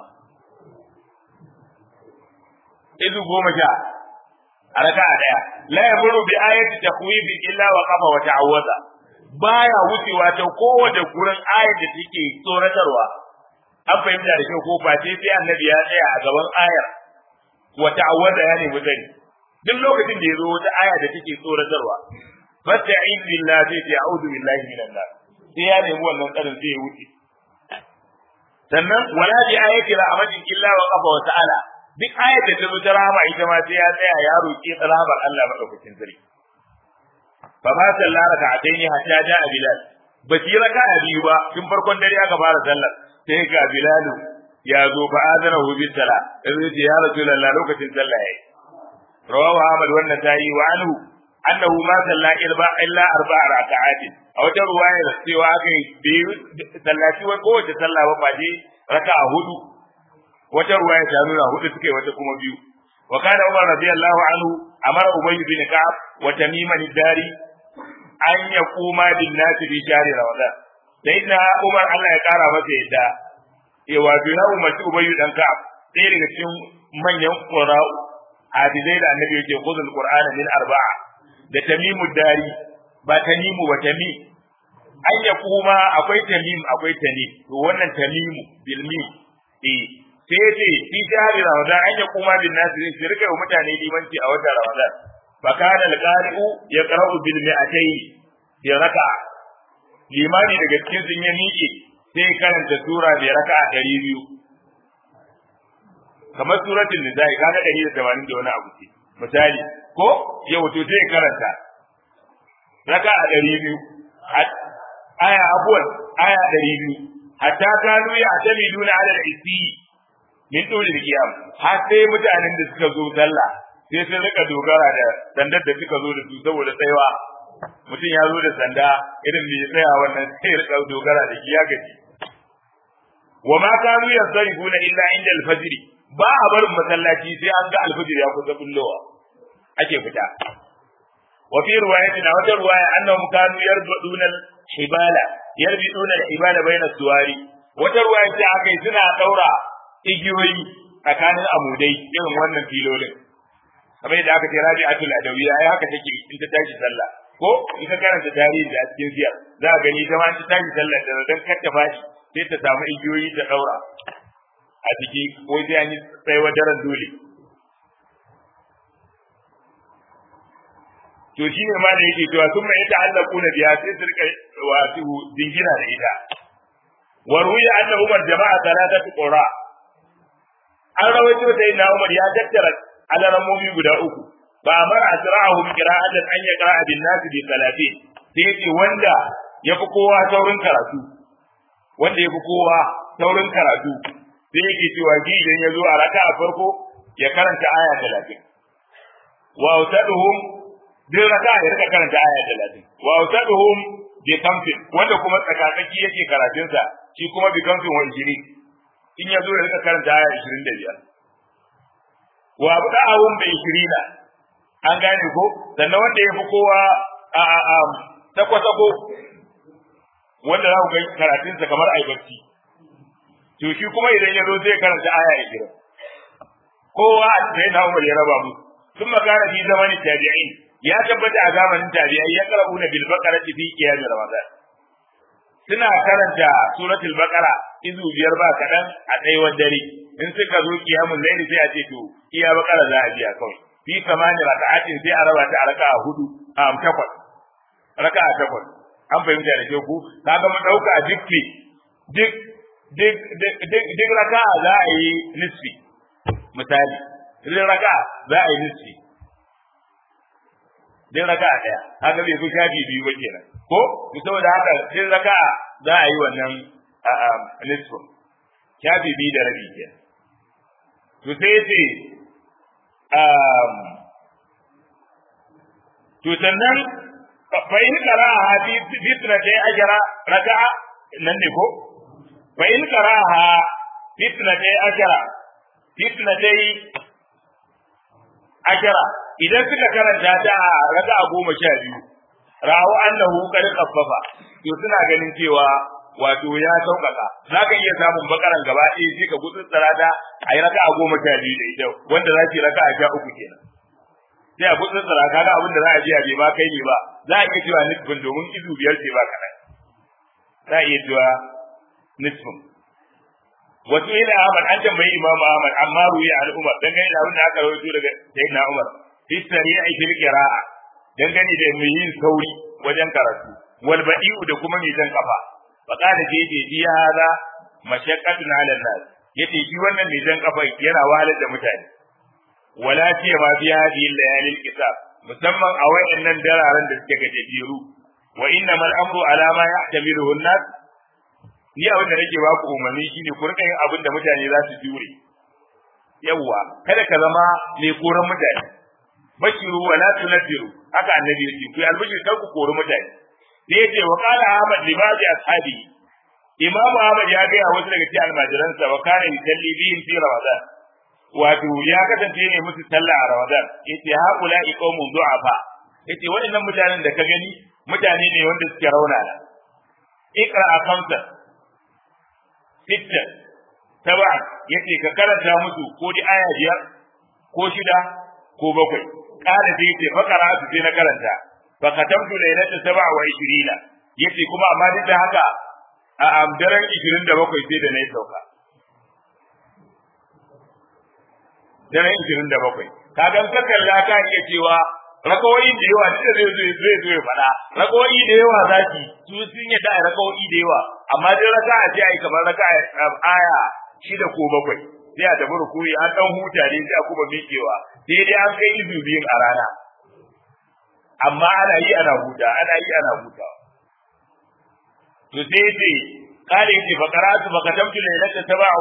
S1: izu goma sha a raka'a daya la yamuru bi ayati takhwifi illa wa qafa wa ta'awwaza baya wucewa ta kowace gurin ayat da take tsoratarwa an fahimta da kyau ko face sai annabi ya tsaya a gaban ayar wa ta'awwaza ya nemi sani duk lokacin da ya zo wata aya da take tsoratarwa fasta'in billahi sai a'udhu billahi minan nar sai ya nemi wannan tsarin sai ya wuce sannan wala bi ayati rahmatin illa wa qafa wa ta'ala duk ayat da ta zo ta rahama ita ma sai ya tsaya ya roki rahamar Allah madaukakin sarki fa ma sallara ka ataini hatta ja'a bilal ba shi raka biyu ba tun farkon dare aka fara sallar sai ga bilalu ya zo fa azana hu bis sala sai ya rasulullah lokacin sallah yayi rawahu ahmad wannan tayi wa anhu annahu ma salla irba illa arba'a raka'atin a wata ruwaya da cewa aka yi biyu sallaci wai kowace sallah ba ba je raka'a hudu wata ruwaya ta nuna hudu suke wata kuma biyu wa kana umar radiyallahu anhu amara ubay bin ka'ab wa tamim dari an yaquma bin nasi bi shahri ramadan sayyidina umar Allah ya kara masa yadda ya wato ya umarci ubay dan ka'ab ɗaya daga cikin manyan qura'u hadisai da annabi yake khudul qur'ana min arba'a da tamimu dari ba tamimu ba tami an ya kuma akwai tamim akwai tani to wannan tamimu bil mim eh sai ce fi shahri ramadan an ya kuma bin nasi sai rika mutane limanci a watan ramadan fa kana al-qari'u yaqra'u bil mi'atayn bi raka'a limani daga cikin sun ya miƙe sai karanta sura bi raka'a 200 kamar suratul nisa'i kaga 180 da wani abu ce misali ko yau to sai karanta raka a ɗari biyu aya abuwan aya ɗari biyu hatta kanu ya atami duna ala isi min dole da kiyam har sai mutanen da suka zo sallah sai sun rika dogara da sandar da suka zo da su saboda tsayawa mutum ya zo da sanda irin mai tsaya wannan sai rika dogara da shi ya gaji wa ma kanu yasrifuna illa inda al-fajr ba a barin masallaci sai an ga al-fajr ya kusa bullowa ake fita wa fi riwayatin wata riwaya annahum kanu yarbuduna al-hibala yarbuduna al-hibala bayna suwari wata riwaya ce aka yi suna daura igiyoyi tsakanin amudai irin wannan filolin kamar yadda aka ce rabi'atul adawiya ai haka take in ta tashi sallah ko in ka karanta tarihi da cikin siyar za ka gani ta ma ta tashi sallah da dan kar ta fashi sai ta samu igiyoyi ta daura a ciki ko sai an yi tsayuwar daren dole to shi ne ma da yake cewa sun mai ta'allaku na biya sai su rika wasu jingina da ita wa ruya anna umar jama'a salatatu qura an rawaito sai na umar ya tattara alaramomi guda uku ba amara asra'ahu bi qira'atin an yaqra'a bin nas bi salatin sai yace wanda yafi kowa saurin karatu wanda yafi kowa saurin karatu sai yake cewa ji idan ya zo a raka'a farko ya karanta aya 30 wa utaduhum duk raka ya rika karanta aya talatin wa usaduhum bi kamfin wanda kuma tsakatsaki yake karatunsa shi kuma bi kamfin wa injiri in ya zo ya rika karanta aya ishirin da biyar wa abda'ahum bi ishirina an gane ko sannan wanda ya fi kowa a a a sako-sako wanda za ku ga karatunsa kamar aibarci to shi kuma idan ya zo zai karanta aya ishirin kowa sai na umar ya raba musu ثم كان في زمن التابعين ya tabbata a zamanin tabi'ai ya karabu na bil baqara fi qiyam ramadan suna karanta suratul baqara izu biyar ba kadan a tsayuwar dare in suka zo qiyamul layli sai a ce to iya baqara za a biya kawai fi samani raka'atin sai a raba ta a raka'a hudu a takwas raka'a takwas an fahimta da ke ku kaga mu dauka dukki duk duk duk duk raka'a za a yi nisfi misali duk raka'a za a yi nisfi din raka'a daya haka bai fi shafi biyu ba kenan ko to saboda haka din raka'a za a yi wannan nisfin shafi biyu da rabi ke to sai ya ce um, to sannan fa in qara'a fi fitnati ajra raka'a nan ne ko fa in qara'a fitnati ajra fitnati ajra idan suka karanta ta a raka'a goma sha biyu rawu annahu qad khaffafa to suna ganin cewa wato ya sauƙaƙa za ka iya samun bakaran gaba ɗaya sai ka gutsutsura ta a yi raka'a goma sha biyu da ita wanda za ki raka'a sha uku kenan sai a gutsutsura kaga abin da za a je a bai ma kai ne ba za a iya cewa nisfin domin izu biyar ce ba kaɗan za a iya cewa nisfin wasu ila Ahmad an tambayi Imam Ahmad amma ruwi al Umar dangane da abin da aka rawaito daga Sayyidina Umar fi sari'i fil qira'a dangane da mai yin sauri wajen karatu wal badi'u da kuma mai jan kafa fa qala je je bi hada mashaqqatun 'ala an-nas yace shi wannan mai jan kafa yana wahalar da mutane wala ce ma bi hadhihi layali al-kitab musamman a wayannan dararen da suke gajejeru wa innamal amru ala ma yahtamiluhu an-nas ni abin da nake ba ku umarni shine ku rika yin abin da mutane za su jure yawwa kada ka zama mai koran mutane bashiru wa la tunfiru haka annabi yake ku albishir kar ku kori mutane sai yace wa qala ahmad li ba'di ashabi imam ahmad ya ga wasu daga cikin almajiransa wa kana yusalli bihim fi ramadan wato ya kasance ne musu sallah a ramadan yace haula iqamun du'afa yace waɗannan mutanen da ka gani mutane ne wanda suke raunana ikra khamsa sitta saba yace ka karanta musu ko di aya biyar ko shida ko bakwai kada sai yace fakara su sai na karanta fa katamtu laylata saba wa 20 yace kuma amma duk da haka a amdaran 27 sai da na yi sauka daren 27 kaga ka kalla ka iya cewa rakawoyi da yawa duk da zai zo zai zo ya faɗa rakawoyi da yawa zaki su sun yi da rakawoyi da yawa amma dai raka a ce ai kamar raka aya shida ko bakwai sai a tafi rukuri an dan huta ne sai a kuma miƙewa sai dai an kai izu biyun a rana amma ana yi ana huta ana yi ana hutawa to sai ce kare yake fa qara'atu fa katamtu laylata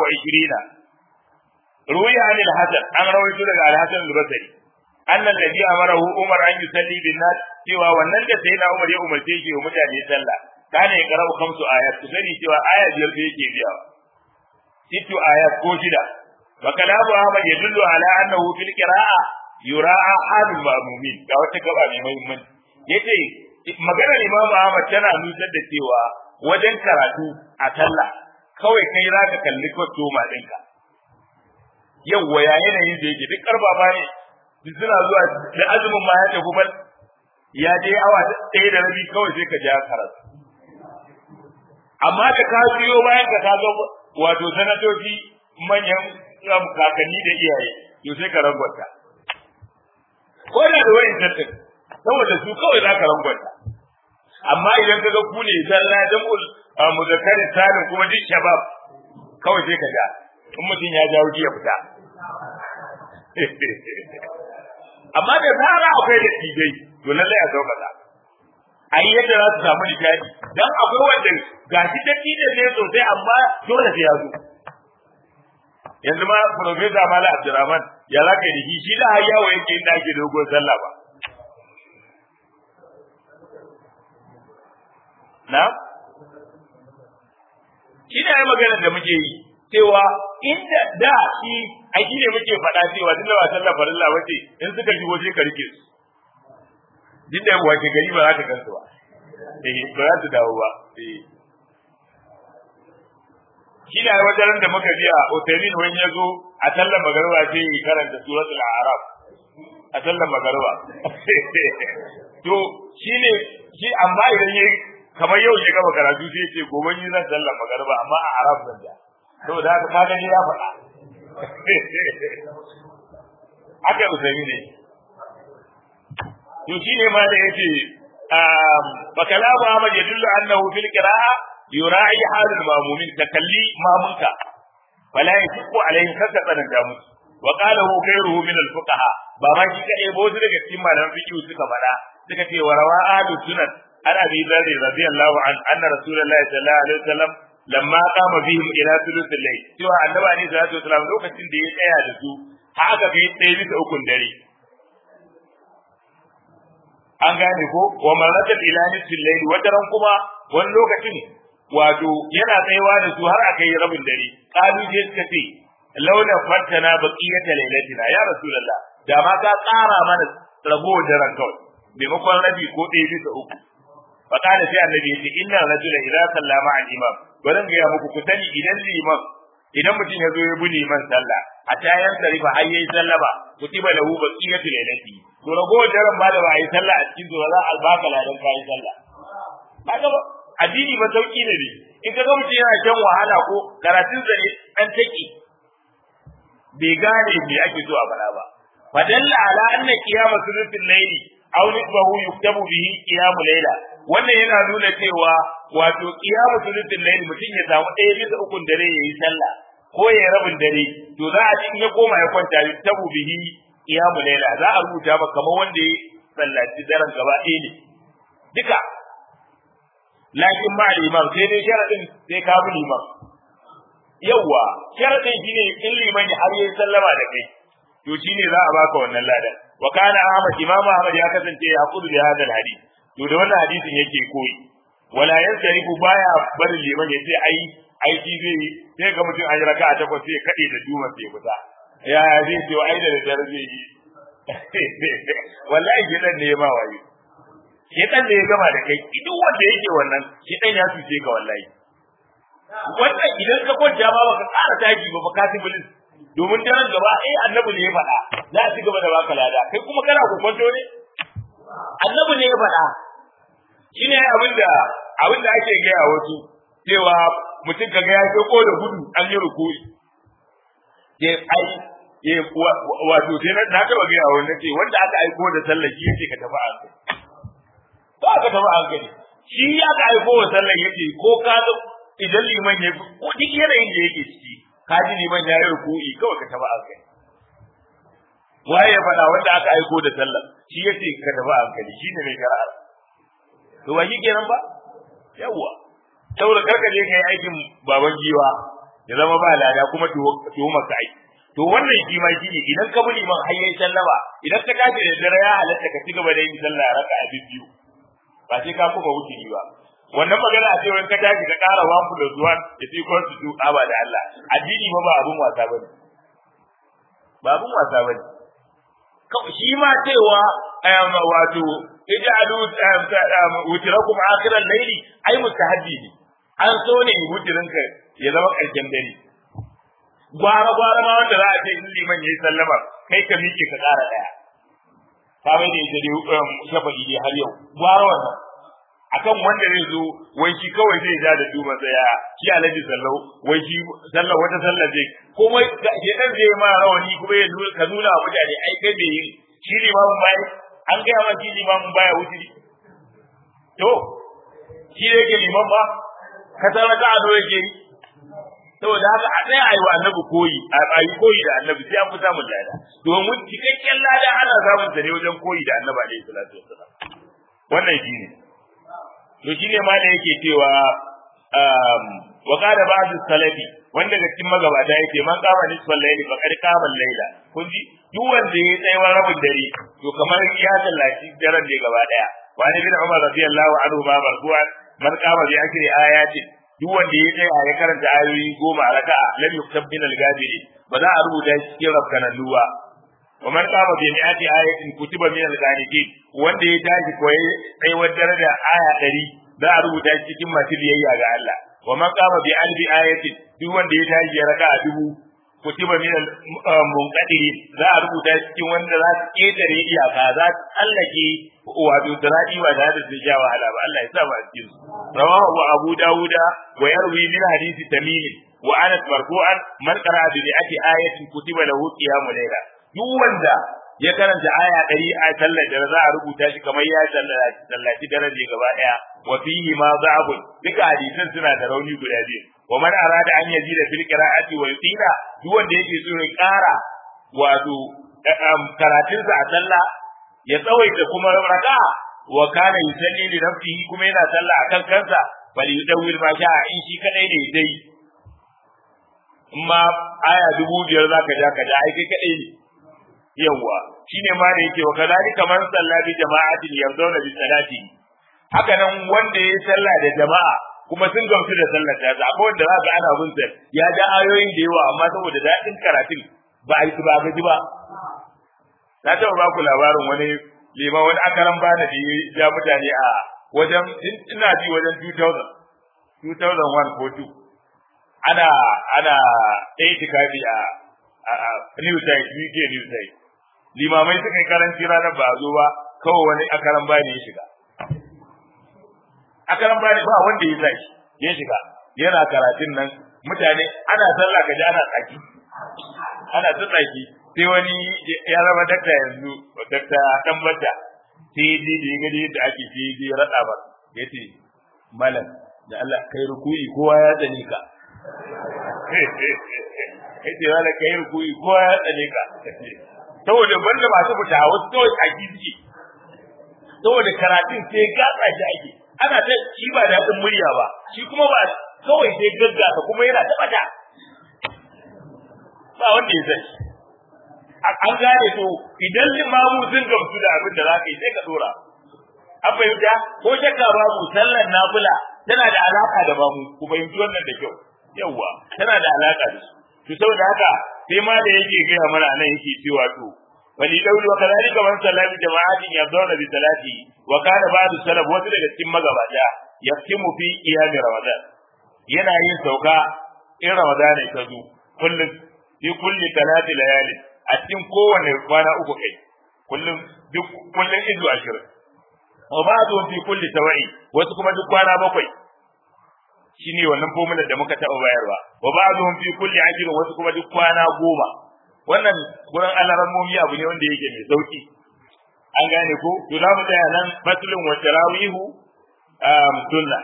S1: 27 ruwiya an al-hasan an rawaito daga al-hasan al-basri annan nabi amarahu umar an yusalli bin nas cewa wannan da sai na umar ya umarce shi wa mutane sallah kana ya karau kamsu ayat ku sani cewa aya biyar da yake biya sittu ayat ko shida wa kalamu ahmad yadullu ala annahu fil qira'a yura'a halul ma'mumin ga wata gaba mai muhimmanci yace maganar imam ahmad tana nusar da cewa wajen karatu a sallah kawai kai za ka kalli kwastoma ɗinka yawwa ya yanayin da yake duk karfafa ne suna zuwa da azumin ma ya tafi bal ya je awa ɗaya da rabi kawai sai ka ja karatu amma da ka biyo bayan ka ga wato sanatoci manyan kakanni da iyaye to sai ka rangwata ko da da wayan tattin saboda su kawai za ka rangwata amma idan ka ga ku ne zalla jam'ul muzakkar salim kuma duk shabab kawai sai ka ja in mutum ya jawo ya fita amma da zara akwai da tijai to lallai a sauƙaƙa a yi yadda za su samu nishaɗi dan akwai wanda gashi da tijan ne sosai amma dole sai ya zo yanzu ma profesa mala abdurrahman ya za ka yi shi da har yawo yake inda ake dogon sallah ba na shi ne maganar da muke yi cewa inda da shi a shi ne muke faɗa cewa tunda ba sallah farilla bace in suka shigo sai ka rike su duk da wace gari ba za ta gansu ba eh ba za su dawo ba eh shi ne wajen da muka ji a Utaimin wani ya zo a sallar magarba sai yi karanta suratul a'raf a sallar magarba to shi ne shi amma idan yayi kamar yau ya gaba karatu sai ya ce gobe ni zan sallar magarba amma a arab zan ja saboda haka ka gani ya faɗa haka usaimi ne to shi ne ma da yake fa kalamu Ahmad yadullu annahu fil qira'a yura'i halul mamumin takalli mamunka fala yashqu alaihim kaka tsananta musu wa qala hu ghayruhu min al fuqaha ba ma shi kadai ba wasu daga cikin malaman fiqh suka faɗa suka ce wa rawa ahlu sunan an abi dharr radiyallahu an anna rasulullahi sallallahu alaihi wasallam lamma qama bihim ila thuluthil layl cewa annabi alaihi salatu wasalam lokacin da ya tsaya da su haka kai ɗaya bisa ukun dare an gane ko wa marratat ila nisfil layl wataran kuma wani lokacin wato yana tsayawa da su har aka yi rabin dare qalu je suka ce launa fattana baqiyata laylatina ya rasulullah da ma ka tsara mana ragowar daren kawai maimakon rabi ko ɗaya bisa uku fa kana sai annabi ya ce inna rajula idza sallama al imam bari ga ya muku ku sani idan liman idan mutum ya zo ya bi liman sallah a tayan sarifa har yayi sallama kutiba lahu baqiyatu laylati to ragowar daren ba da ba a yi sallah a cikin zuwa za a baka ladan kayi sallah kaga ba addini ba sauki ne ne in ka ga mutum yana shan wahala ko karatun sa ne dan take bai gane me ake so a bala ba fadalla ala anna qiyama sulutul layli aw nisbahu yuktabu bihi qiyamu layla wannan yana nuna cewa wato qiyamu sulutul layli mutum ya samu ɗaya bisa ukun dare yayi sallah ko ya rabin dare to za a ji in ya koma ya kwanta yuktabu bihi qiyamu layla za a rubuta ba kamar wanda ya sallaci daren gaba ɗaya ne duka lakin ma liman sai dai sharadin sai ka bi liman yawa sharadin shine in liman har yayi sallama da kai to shine za a baka wannan ladan wa kana ahmad imamu ahmad ya kasance ya kudu da hadal hadith to da wannan hadisin yake koyi wala yansarifu baya barin liman ya ce ai aiki zai yi sai ga mutum an yi raka'a takwas sai kade da duma sai fita ya zai ce ai da dare zai yi wallahi gidan ne ma wayo shedan da ya gama da kai duk wanda yake wannan shedan ya tuce ka wallahi wannan idan ka kwanta ma baka ƙara taji ba baka ci bilis domin daren gaba eh annabi ne ya faɗa za a ci gaba da baka lada kai kuma kana ku kwanto ne annabi ne ya faɗa shine abin da abin da ake gaya wasu cewa mutum kaga ya ko da gudu an yi rukuri ke ai ye wato sai na na taba gaya wani ce wanda aka aiko da sallah shi yake ka tafi an ba ka tafi an gani shi ya ka aiko wa sallah yake ko ka idan liman ya ko duk yanayin da yake ciki ka ji liman ya yi ruku'i kawai ka tafi an gani waye ya faɗa wanda aka aiko da sallah shi yace ka tafi an gani shine mai shari'a to ba shi kenan ba yawwa saboda karka je kai aikin baban giwa ya zama ba lada kuma tuhumar ka aiki to wannan shi ma shi ne idan ka bi liman har yayin sallama idan ka tashi da dare ya halatta ka cigaba da yin sallah raka a biyu ba sai ka kuma wuce ba wannan magana a cewa ka tashi ka ƙara one plus one ya fi constitute aba da Allah addini ba ba abun wasa bane ba abun wasa bane shi ma cewa wato ij'alu wutirakum akhiral layli ai mustahabbi ne an so ne wutirinka ya zama ƙarshen dare gwara gwara ma wanda za a ce in liman yayi sallama kai ka miƙe ka ƙara ɗaya ka mai da ita dai shafa'i dai har yau gwara wannan akan wanda zai zo wai shi kawai zai ja da duba tsaya shi alaji sallau wai shi sallau wata sallar zai kuma shi dan zai ma rawani kuma ya nuna ka nuna wa mutane ai kai bai yi shi limamin bai an gaya ma shi limamin baya wuturi to shi da yake liman ba ka san raka a yake yi saboda haka a tsaya ayi wa annabi koyi a yi koyi da annabi sai an fi samun lada domin cikakken lada ana samun sa ne wajen koyi da annabi alaihi salatu wassalam wannan shi ne to shi ne ma da yake cewa wa qala ba'd salafi wanda daga cikin magabata yake man kama nisfal layli fa qad qama layla kun ji duk wanda ya tsayawa rabin dare to kamar ya tallaci daren da gaba daya wa ni bin umar radiyallahu anhu ma marfu'an man kama bi akri ayati duk wanda ya tsaya ya karanta ayoyi goma a raka'a lam yuktab min al-ghabiri ba za a rubuta shi cikin rafkanan luwa wa man qama bi mi'ati ayatin kutiba min al-qanitin wanda ya tashi koyi tsayawar daraja aya 100 za a rubuta shi cikin masu biyayya ga Allah wa man qama bi alfi ayatin duk wanda ya tashi ya raka'a dubu kutiba min al-munqadirin za a rubuta shi cikin wanda za su ketare iyaka za su tsallake wato diradi ba tare da su sha wahala ba Allah ya sa ba a cikin su rawahu abu dawuda wa yarwi min hadisi tamim wa anas marfu'an man qara'a bi mi'ati ayatin kutiba lahu qiyamul layla duk wanda ya karanta aya ɗari a sallar da za a rubuta shi kamar ya sallaci daraje gaba ɗaya wa fihi ma za'abun duka hadisan suna da rauni guda biyu wa man arada an yazida fil qira'ati wa yutina duk wanda yake so ya ƙara wato karatunsa a sallah ya tsawaita kuma raka wa kana yusalli li nafsihi kuma yana sallah akan kansa bal yudawwil ma sha in shi kadai ne dai in ma aya dubu biyar zaka ja ka ja ai kai kadai ne yawa shine ma da yake wa kadhalika man salla bi jama'atin yarduna bi salati haka nan wanda ya salla da jama'a kuma sun gamsu da sallar ta akwai wanda za ka ana bin sa ya ja ayoyin da yawa amma saboda daɗin karatun ba a yi ba gaji ba na taɓa ba ku labarin wani liman wani akaran bana da ya mutane a wajen ina ji wajen 2000 2001 ko 2 ana ana itikafi a a New Site UK New Site limamai suka yi karanci ranar ba zo ba kawai wani akaran bani ya shiga akaran bani ba wanda ya zaki ya shiga yana karatun nan mutane ana sallah kaji ana tsaki ana ta tsaki sai wani ya zama dakta yanzu dakta dan bata sai ji da ya gani yadda ake sai ji rada ba yace malam da Allah kai rukuyi kowa ya tsane ka yace wala kai rukuyi kowa ya tsane ka saboda banda masu fita wasu kawai tsaki suke saboda karatun sai gatsa shi ake ana ta shi ba daɗin murya ba shi kuma ba kawai sai gaggasa kuma yana taɓa ta ba wanda ya sani an gane to idan limamu sun gamsu da abin da za ka yi sai ka dora an fahimta ko shakka babu sallar nafila tana da alaka da bamu ku fahimci wannan da kyau yawwa tana da alaka da su to saboda haka sai ma da yake gaya mana nan yake cewa to wali dauli wa kadhalika man sallati jama'atin yadawna bi salati wa kana ba'du salaf wasu daga cikin magabata yaftimu fi qiyam ramadan yana yin sauka in ramadan ya zo kullum fi kulli talati layali a cikin kowane kwana uku kai kullum duk kullum izu ashirin wa ba'du fi kulli tawa'i wasu kuma duk kwana bakwai shine wannan formula da muka taɓa bayarwa wa ba'du fi kulli ajrin wasu kuma duk kwana goma wannan gurin alarammomi abu ne wanda yake mai sauki an gane ko to za mu tsaya nan faslun wa tarawihu um sunna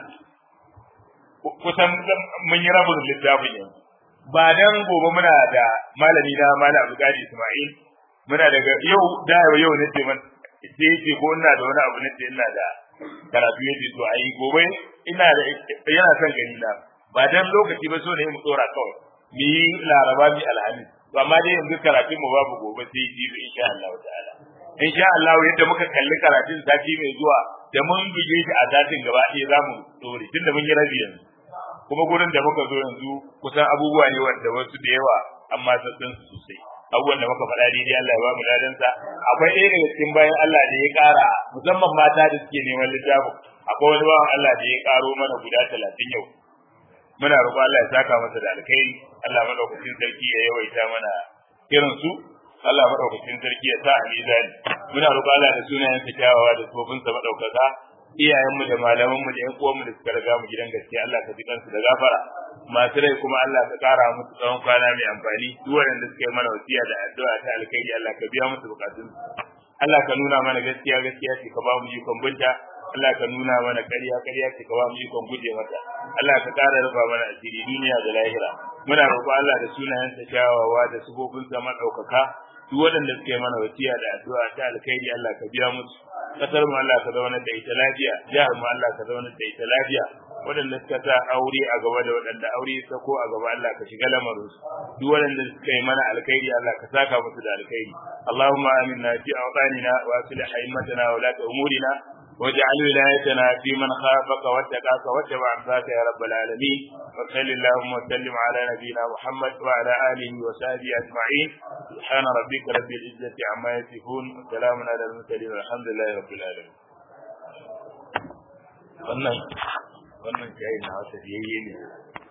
S1: kusan mun yi rabin littafin yanzu ba dan gobe muna da malami na malam Abdul Ismail muna daga yau da yau ne ce man sai yake ko ina da wani abu ne ce ina da karatu yake to ayi gobe ina da yana son gani na ba dan lokaci ba so ne mu tsora kawai mu yi laraba mi alhamis to amma dai yanzu karatun mu babu gobe sai jibi insha Allah ta'ala insha Allah yadda muka kalli karatun sati mai zuwa da mun bige shi a zatin gaba ɗaya za mu tsore tunda mun yi rabi yanzu kuma gurin da muka zo yanzu kusan abubuwa ne wanda wasu da yawa amma sassan su sosai abubuwan da muka faɗa daidai Allah ya ba mu ladansa akwai ɗaya daga cikin bayan Allah da ya ƙara musamman mata da suke neman littafin akwai wani bawan Allah da ya ƙaro mana guda talatin yau muna roƙo Allah ya saka masa da alkhairi Allah madaukakin sarki ya yawaita mana irin su Allah madaukakin sarki ya sa a mizani muna roƙo Allah da sunayen sa kyawawa da tsofinsa madaukaka iyayenmu da malamanmu da ƴan uwanmu da suka riga mu gidan gaskiya Allah ka ji kansu da gafara masu rai kuma Allah ka kara musu tsawon kwana mai amfani duk waɗanda suka yi mana wasiya da addu'a ta alkhairi Allah ka biya musu bukatun Allah ka nuna mana gaskiya gaskiya ce ka ba mu ikon binta Allah ka nuna mana ƙarya ƙarya ce ka ba mu ikon guje mata Allah ka kara rufa mana asiri duniya da lahira muna roƙo Allah da sunayensa kyawawa da sufofinsa maɗaukaka duk waɗanda suka yi mana wasiya da addu'a ta alkhairi Allah ka biya musu kasar mu Allah ka zauna da ita lafiya jihar mu Allah ka zauna da ita lafiya waɗanda suka sa aure a gaba da waɗanda aure ya sako a gaba Allah ka shiga lamarin su duk waɗanda suka yi mana alkhairi Allah ka saka musu da alkhairi Allahumma aminna fi awtanina wa aslih a'immatana wa la umurina واجعل ولايتنا في من خافك واتقاك واتبع رضاك يا رب العالمين وصل اللهم وسلم على نبينا محمد وعلى اله وصحبه اجمعين سبحان ربك رب العزه عما يصفون وسلام على المرسلين والحمد لله رب العالمين wannan wannan jayi na wata yayye ne